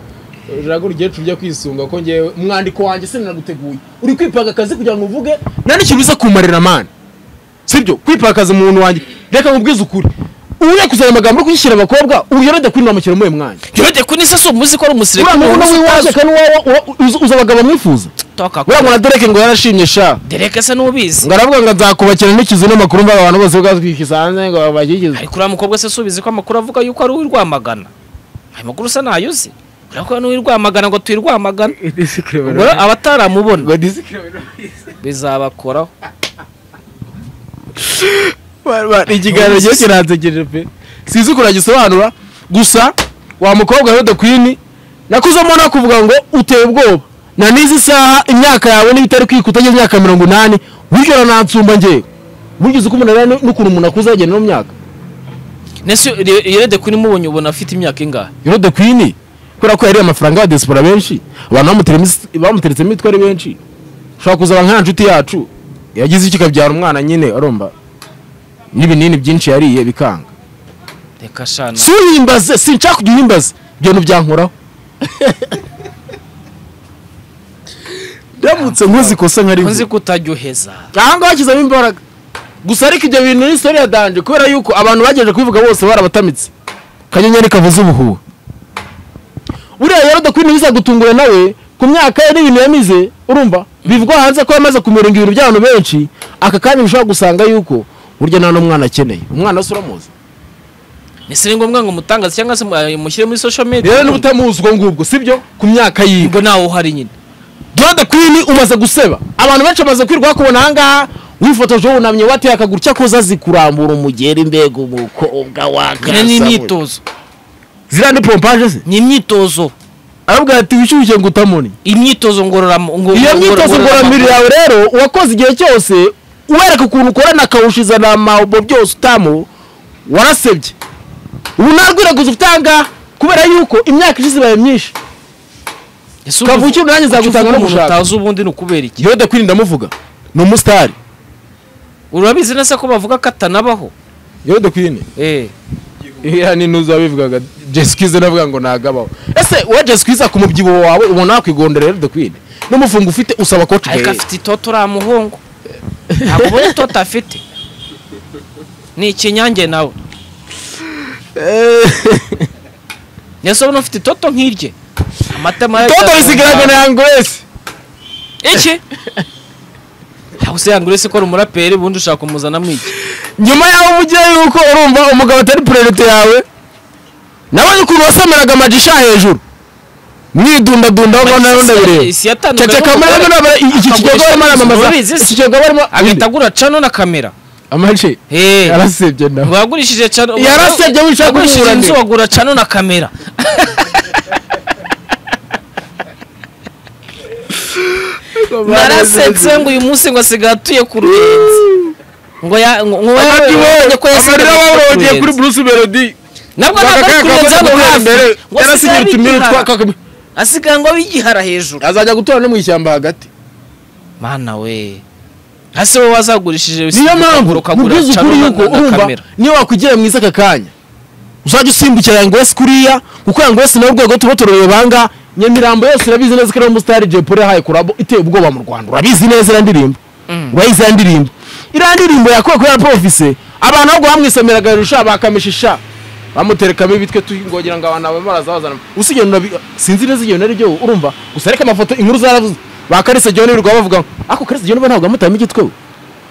uraga urukecuru ujya kw'isunga ko ngewe umwandiko wanjye sinaguteguye uri kwipanga akazi kugira ngo uvuge nta n'ikintu uza kumarira mani sibyo kwipakaza umuntu wanjye reka nkubwize ukuri ujya kuzana amagambo yo kuyishyira abakobwa uyorode kwinamukira muri uyu mwanya yode kuni se si umuzi ko ari umusirikare uriya muntu w'iwaje kandi uwa- uwa- uzi- uzi abagabo mwifuza uriya muntu na Derek ngo yarashimye sha dereke se n'ubizi ngo aravuga ngo nzakubakira n'ikizu n'amakuru mva abantu bose bazwikiza hanze ngo babagikize ariko uriya mukobwa se subizi ko amakuru avuga yuko ari uw'irwamagana ayo makuru se ntayo uzi urabona ko n'uw'irwamagana ngo tuyi rwamagana ubwo rero abataramubona bizabakoraho ikiganiro gihe kiransegeje pe sinzi ukuntu agisobanura gusa wa mukobwa rero kwini nakuzamo nakuvuga ngo uteye ubwoba na n'izi saha imyaka yawe niba itari kwikuta utagize imyaka mirongo inani burya uranansumba ngewe burya uzi ko umuntu arera n'ukuntu umuntu akuze agenda no myaka nese yerede kuni mubonye ubona afite imyaka ingahe rero de kwini kubera ko yariye amafaranga y'abadesipora benshi abantu bamuteretse- bamuteretsemo imitwe ari benshi ushobora kuzaba nk'iya nshuti yacu yagize icyo ikabyara umwana nyine arumva n'ibinini byinshi yariye bikanga reka shana si uhimbaze sinshaka kujya uhimbaze ibyo bintu byankoraho ndamutse nkuzi kosa nkari nzi ko utajyoheza aha ngaha hashyizemo imbaraga gusa ariko ibyo bintu ni story ya danje kubera yuko abantu bagejeje kubivuga bose barabatamitse kanyenyeri kavuze ubuhuha buriya rero dakwini bizagutungura nawe ku myaka ye n'ibintu yamize urumva bivugwa hanze ko yamaze kumiringa ibintu by'abantu benshi aka kanya ushobora gusanga yuko burya nta n'umwana akeneye umwana se uramuzi nese ni ngombwa ngo mutangaze cyangwa se mu- mushyire muri social media rero n'ubutamuzi ubwo ngubwo sibyo ku myaka yiwe ubwo nawe uhari nyine Dode Queen umaze guseba abantu benshi bamaze kwirwa kubona ahangaha wifotoje wunamye wateye akaguru cyakoze azi kurambura umugeri mbega umukobwa nyine wagarasa ni we. imyitozo ziriya ni pompaje se ni imyitozo aravuga ati wishyushye ngo utamuni imyitozo ngororamu iyo myitozo ngororamubiri yawe rero uwakoze igihe cyose uwereka ukuntu ukorana akawushiza na mawubo byose utamu warasebye ubu nta rwiraguza utanga kubera yuko imyaka ishize ibaye myinshi kavukire nanjye nzagutanga no gushaka. utazi ubundi ni ukubera iki Dode Queen ndamuvuga ni umusitari urabizi nese ko bavuga ko atanabaho Dode Queen eh iya ni nuza bivugaga jesikize navuga ngo nagabaho ese wowe jesikize ku mubyibuho wawe ubona wakwigondera rero dukwine n'umufungo ufite usaba ko ariko afite itoto uriya muhungu ntabwo ubona itoto afite ni ikinyange nawe nese ubona ufite itoto nk'irye amatama toto risigaragara na yango wese iki ntabwo se yangura ese ko ari umuraperi ubundi ushaka kumuzanamo iki nyuma yaho umugire yuko urumva umugabo atari priorite yawe nabonye ukuntu wasamiraga amagisha hejuru mwidundadundaho ngo nayo ndabireba isi yatandukanye ceceka muri n'umugore. rero iki kigega barimo Ubizi aramamaza se. iki kigega barimo agahita agura cano na kamera amaji Eh. yarasebye nawe wagurishije cano Yarasebye wishaka wagurishije kumwura nde? inzu wagura cano na kamera narasetse ngo uyu munsi ngo asigaye atuye ku ruyenzi ngo ya ngo ngo Amadi we, yabonye ko yasigaye amarira baburogiye atuye ku kuri Ruyenzi. Bruce Melody nabwo ntabwo ari ku ruyenzi hano hafi ngo asigaye aba igihara. asigaye ngo abe igihara hejuru azajya gutora no mu ishyamba hagati mana we hasi wowe wazagurishije niyo mpamvu ukagura mubwiza cano ukuri na- yuko na urumva kamera niyo wakwigira mwiza aka kanya uzajya usimbukira yango wese kuriya kuko yango wese nawe urwego tuba tureba banga nyamirambo yose irabizi neza ko ari umusitari jay polly yahaye kurabo iteye ubwoba mu rwanda urabizi neza iriya ndirimbo urayizi iriya ndirimbo iriya ndirimbo yakuwe kuri arapofise abantu ahubwo bamwisemeraga hejuru sha bakamisha sha bamuterekamo ibitwe tuhingogira ngo abantu babe barazabazana usibye nabi sinzi neza igihe nari ryo urumva gusa ariko amafoto inkuru zaravuze ba karisa joni rwa bavuga ngo ako karisa joni ntabwo amutama igitwe we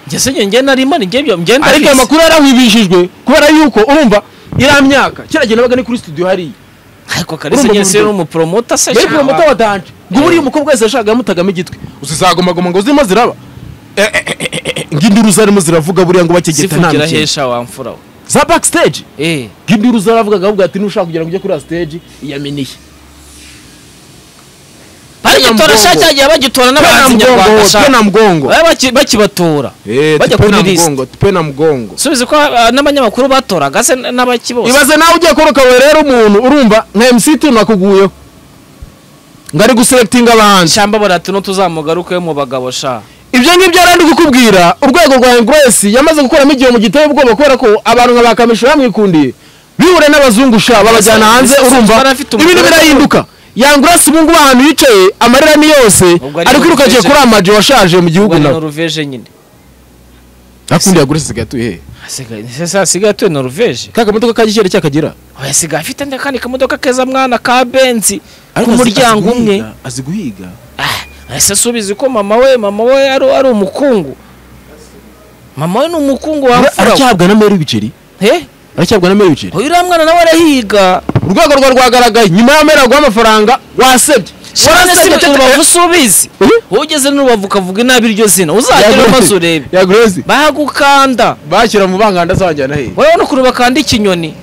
Njye njye njye narimo ni njye byo njye ariko ayo ndabizi makuru yarahwibishijwe kubera yuko urumva iriya myaka kera gihe nabaga ni kuri studio hariya ariko kalisa Urumva njye mu si buryo. n'umupromota se mbere shaba. kuba muto watanje ngo buriya umukobwa wese yashakaga yamutegamo igitwi uzizagomagoma ngo zirimo ziraba Eh, eh, eh, eh, eh, ng'induru zarimo ziravuga buriya ngo bakegeta nta sifugira mikino hesha wamfura we za backstage eh ng'induru zaravugaga ahubwo ati nushaka kugira ngo ujye kuri ya stage iyaminiye bagitora Mgongo. shati yagiye bagitora n'abahanzi nyarwanda mgongo shaka. pena mgongo Baba baki- bakibatora bajya kuri list pena mgongo subize ko ah, n'abanyamakuru batoraga se n'abaki bose ibaze nawe ugiye koroka rero umuntu urumva nka mc tunu akuguyeho ngo ari guselectinga abahanzi ishamba barati no tuzamugaruke mu bagabo sha ibyo ngibyo yari ari kukubwira urwego rwa engresi yamaze gukuramo igihe mu giteye ubwoba kubera ko abantu nka ba kamishi bamwikundiye bihure n'abazungusha babajyana hanze Ese urumva yari afite umugore ibintu birahinduka yangurasi ubu ngubu ahantu yicaye amarira ni yose Ubwo ari ari kwiruka agiye Norvege. kuri amaji washaje mu gihugu ubwo ni nawe noruveje nyine akundi yagurisi asigaye atuye hehe asigaye se se asigaye atuye noruveje ka kamodoka ka gikeri cyakagira oya asigaye afite nde kandi kamodoka keza mwana ka benzi ku azi- muryango azi umwe guhiga, azi guhiga Ah, ese subize ko mama we mama we ari ari umukungu mama we ni umukungu wamfura we. aracyabwa na meri ibiceri Eh? aracyabwa na meri ibiceri uyu uriya mwana nawe arahiga urwego rwa rwagaragaye nyuma ya meri aguha amafaranga wasebye Shana si tete. urubavu subizi Eh? ugeze n'urubavu ukavuga inabi iryo zina uzagera maze urebe ya grezi bagukanda bashyira mu banganda azabajyana hehe wowe n'ukuntu bakanda ikinyoni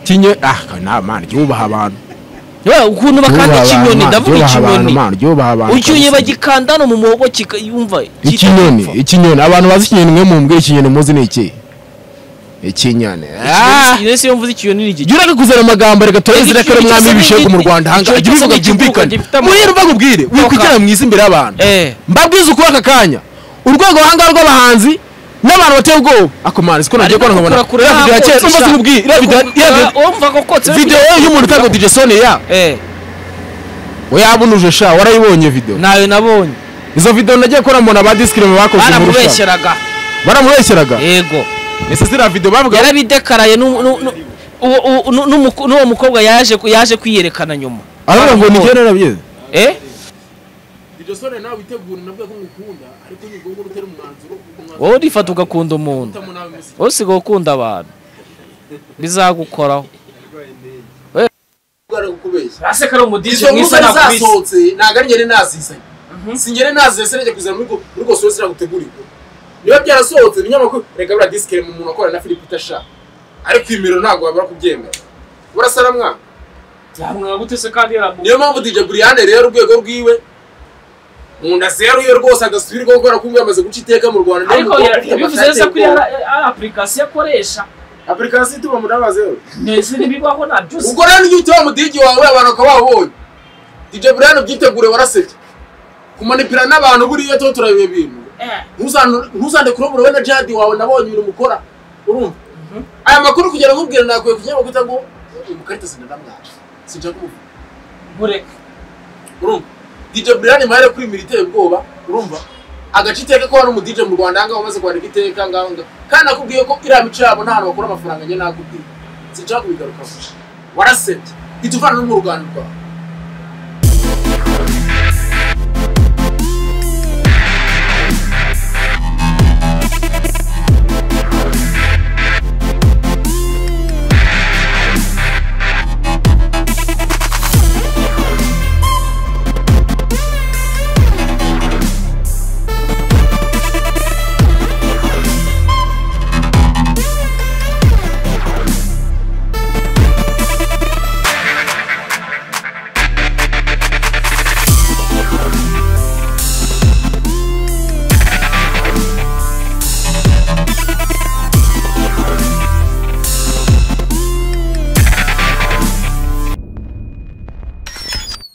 kinye ah na mana ryubaha abantu Wowe ukuntu bakanda Ryubaha abantu, ikinyoni mana, ndavuga ryubaha abantu, ikinyoni mana ryubaha abantu ucyuye kabisa. bagikanda no mu muhogo kikayumva ikinyoni ikinyoni abantu bazi ikinyoni mwe mumbwira ikinyoni muzi ni iki ikinyoni Ah! ese iyo mvuze ikinyoni ni iki jya ureke kuzana amagambo reka tureze Igihe irekere mwami cyose w'ibishegu mu n'igiti. rwanda ahangaha Igihe jya cyose ubivuga n'igihugu byumvikane gifite amahoro. muriye ruva nkubwire uri Oka. kugera mwiza imbere y'abantu Eh. mbabwize ukuri aka kanya urwego ruhanga rw'abahanzi n'abantu bateye ubwoba ako mana siko nagiye kubona nkabona Kurakura iriya video ya kera nakotse umva sha. sikubwiye iriya video ya- iriya video- Wumva ko kotse video y'umuntu utagwa DJ Sony ya eh yabunuje sha warayibonye video nayo nabonye izo video nagiye kubona mbona ba disclaimer bakoze inkuru sha baramubeshyeraga baramubeshyeraga yego ese ziriya video bavuga yarabidekaraye nu- nu- nu- uwo- uwo- nu- n'umuku- n'uwo mukobwa yaje ku- yaje kwiyerekana nyuma aravuga ngo ni njye narabyize eh DJ Sony nawe witegura nabwo ko mukunda ariko ni ngombwa utera umwanzuro wowe urifata ugakunda umuntu wowe usigaye ukunda abantu bizagukoraho aseka ari umudizi ntabwo ari ngere nazizanye si ngere nazizanye njya kuzana muri urwo sosi iragutegurira niba byarasohotse ni nyamakuru reka bura disikere mu muntu akorana na philippe tasha ariko imiro ntabwo wabura kubyemera burasara mwana niyo mpamvu DJ Brian rero urwego rwiwe mu nda zeru ye rwose adasubirwaho kubera ko yamaze guca iteka mu Rwanda ariko Niyo ya- mukobwa bivuze neza ko iyo ari- ari apurikasiyo akoresha application ituma mu nda zeru neza n'ibibaho na byose ubwo rero n'igihe utiwe mudigi wawe abantu bakaba babonye DJ Brian ubyitegure warasebye kumanipira n'abantu buriya tuba tureba ibintu Eh. Ntuzanu- ntuzande kurobura we na jadi wawe nabonye ibintu mukora urumva aya makuru kugira ngo ubwire nakwiye kugira ngo kugira ngo umukarita sinanamwaje sinshaka kumuvuga bureka urumva DJ Brian Mahere kuri miri iteye ubwoba urumva agace iteka ko hari umu DJ mu Rwanda ahangaha umaze kwandika iteka ngaho ngaho kandi nakubwiye ko iriya mico yabo nta hantu bakura amafaranga njye nakubwiye sinshaka kubigarukaho warasebye ituvanamo mu ruganda rwawe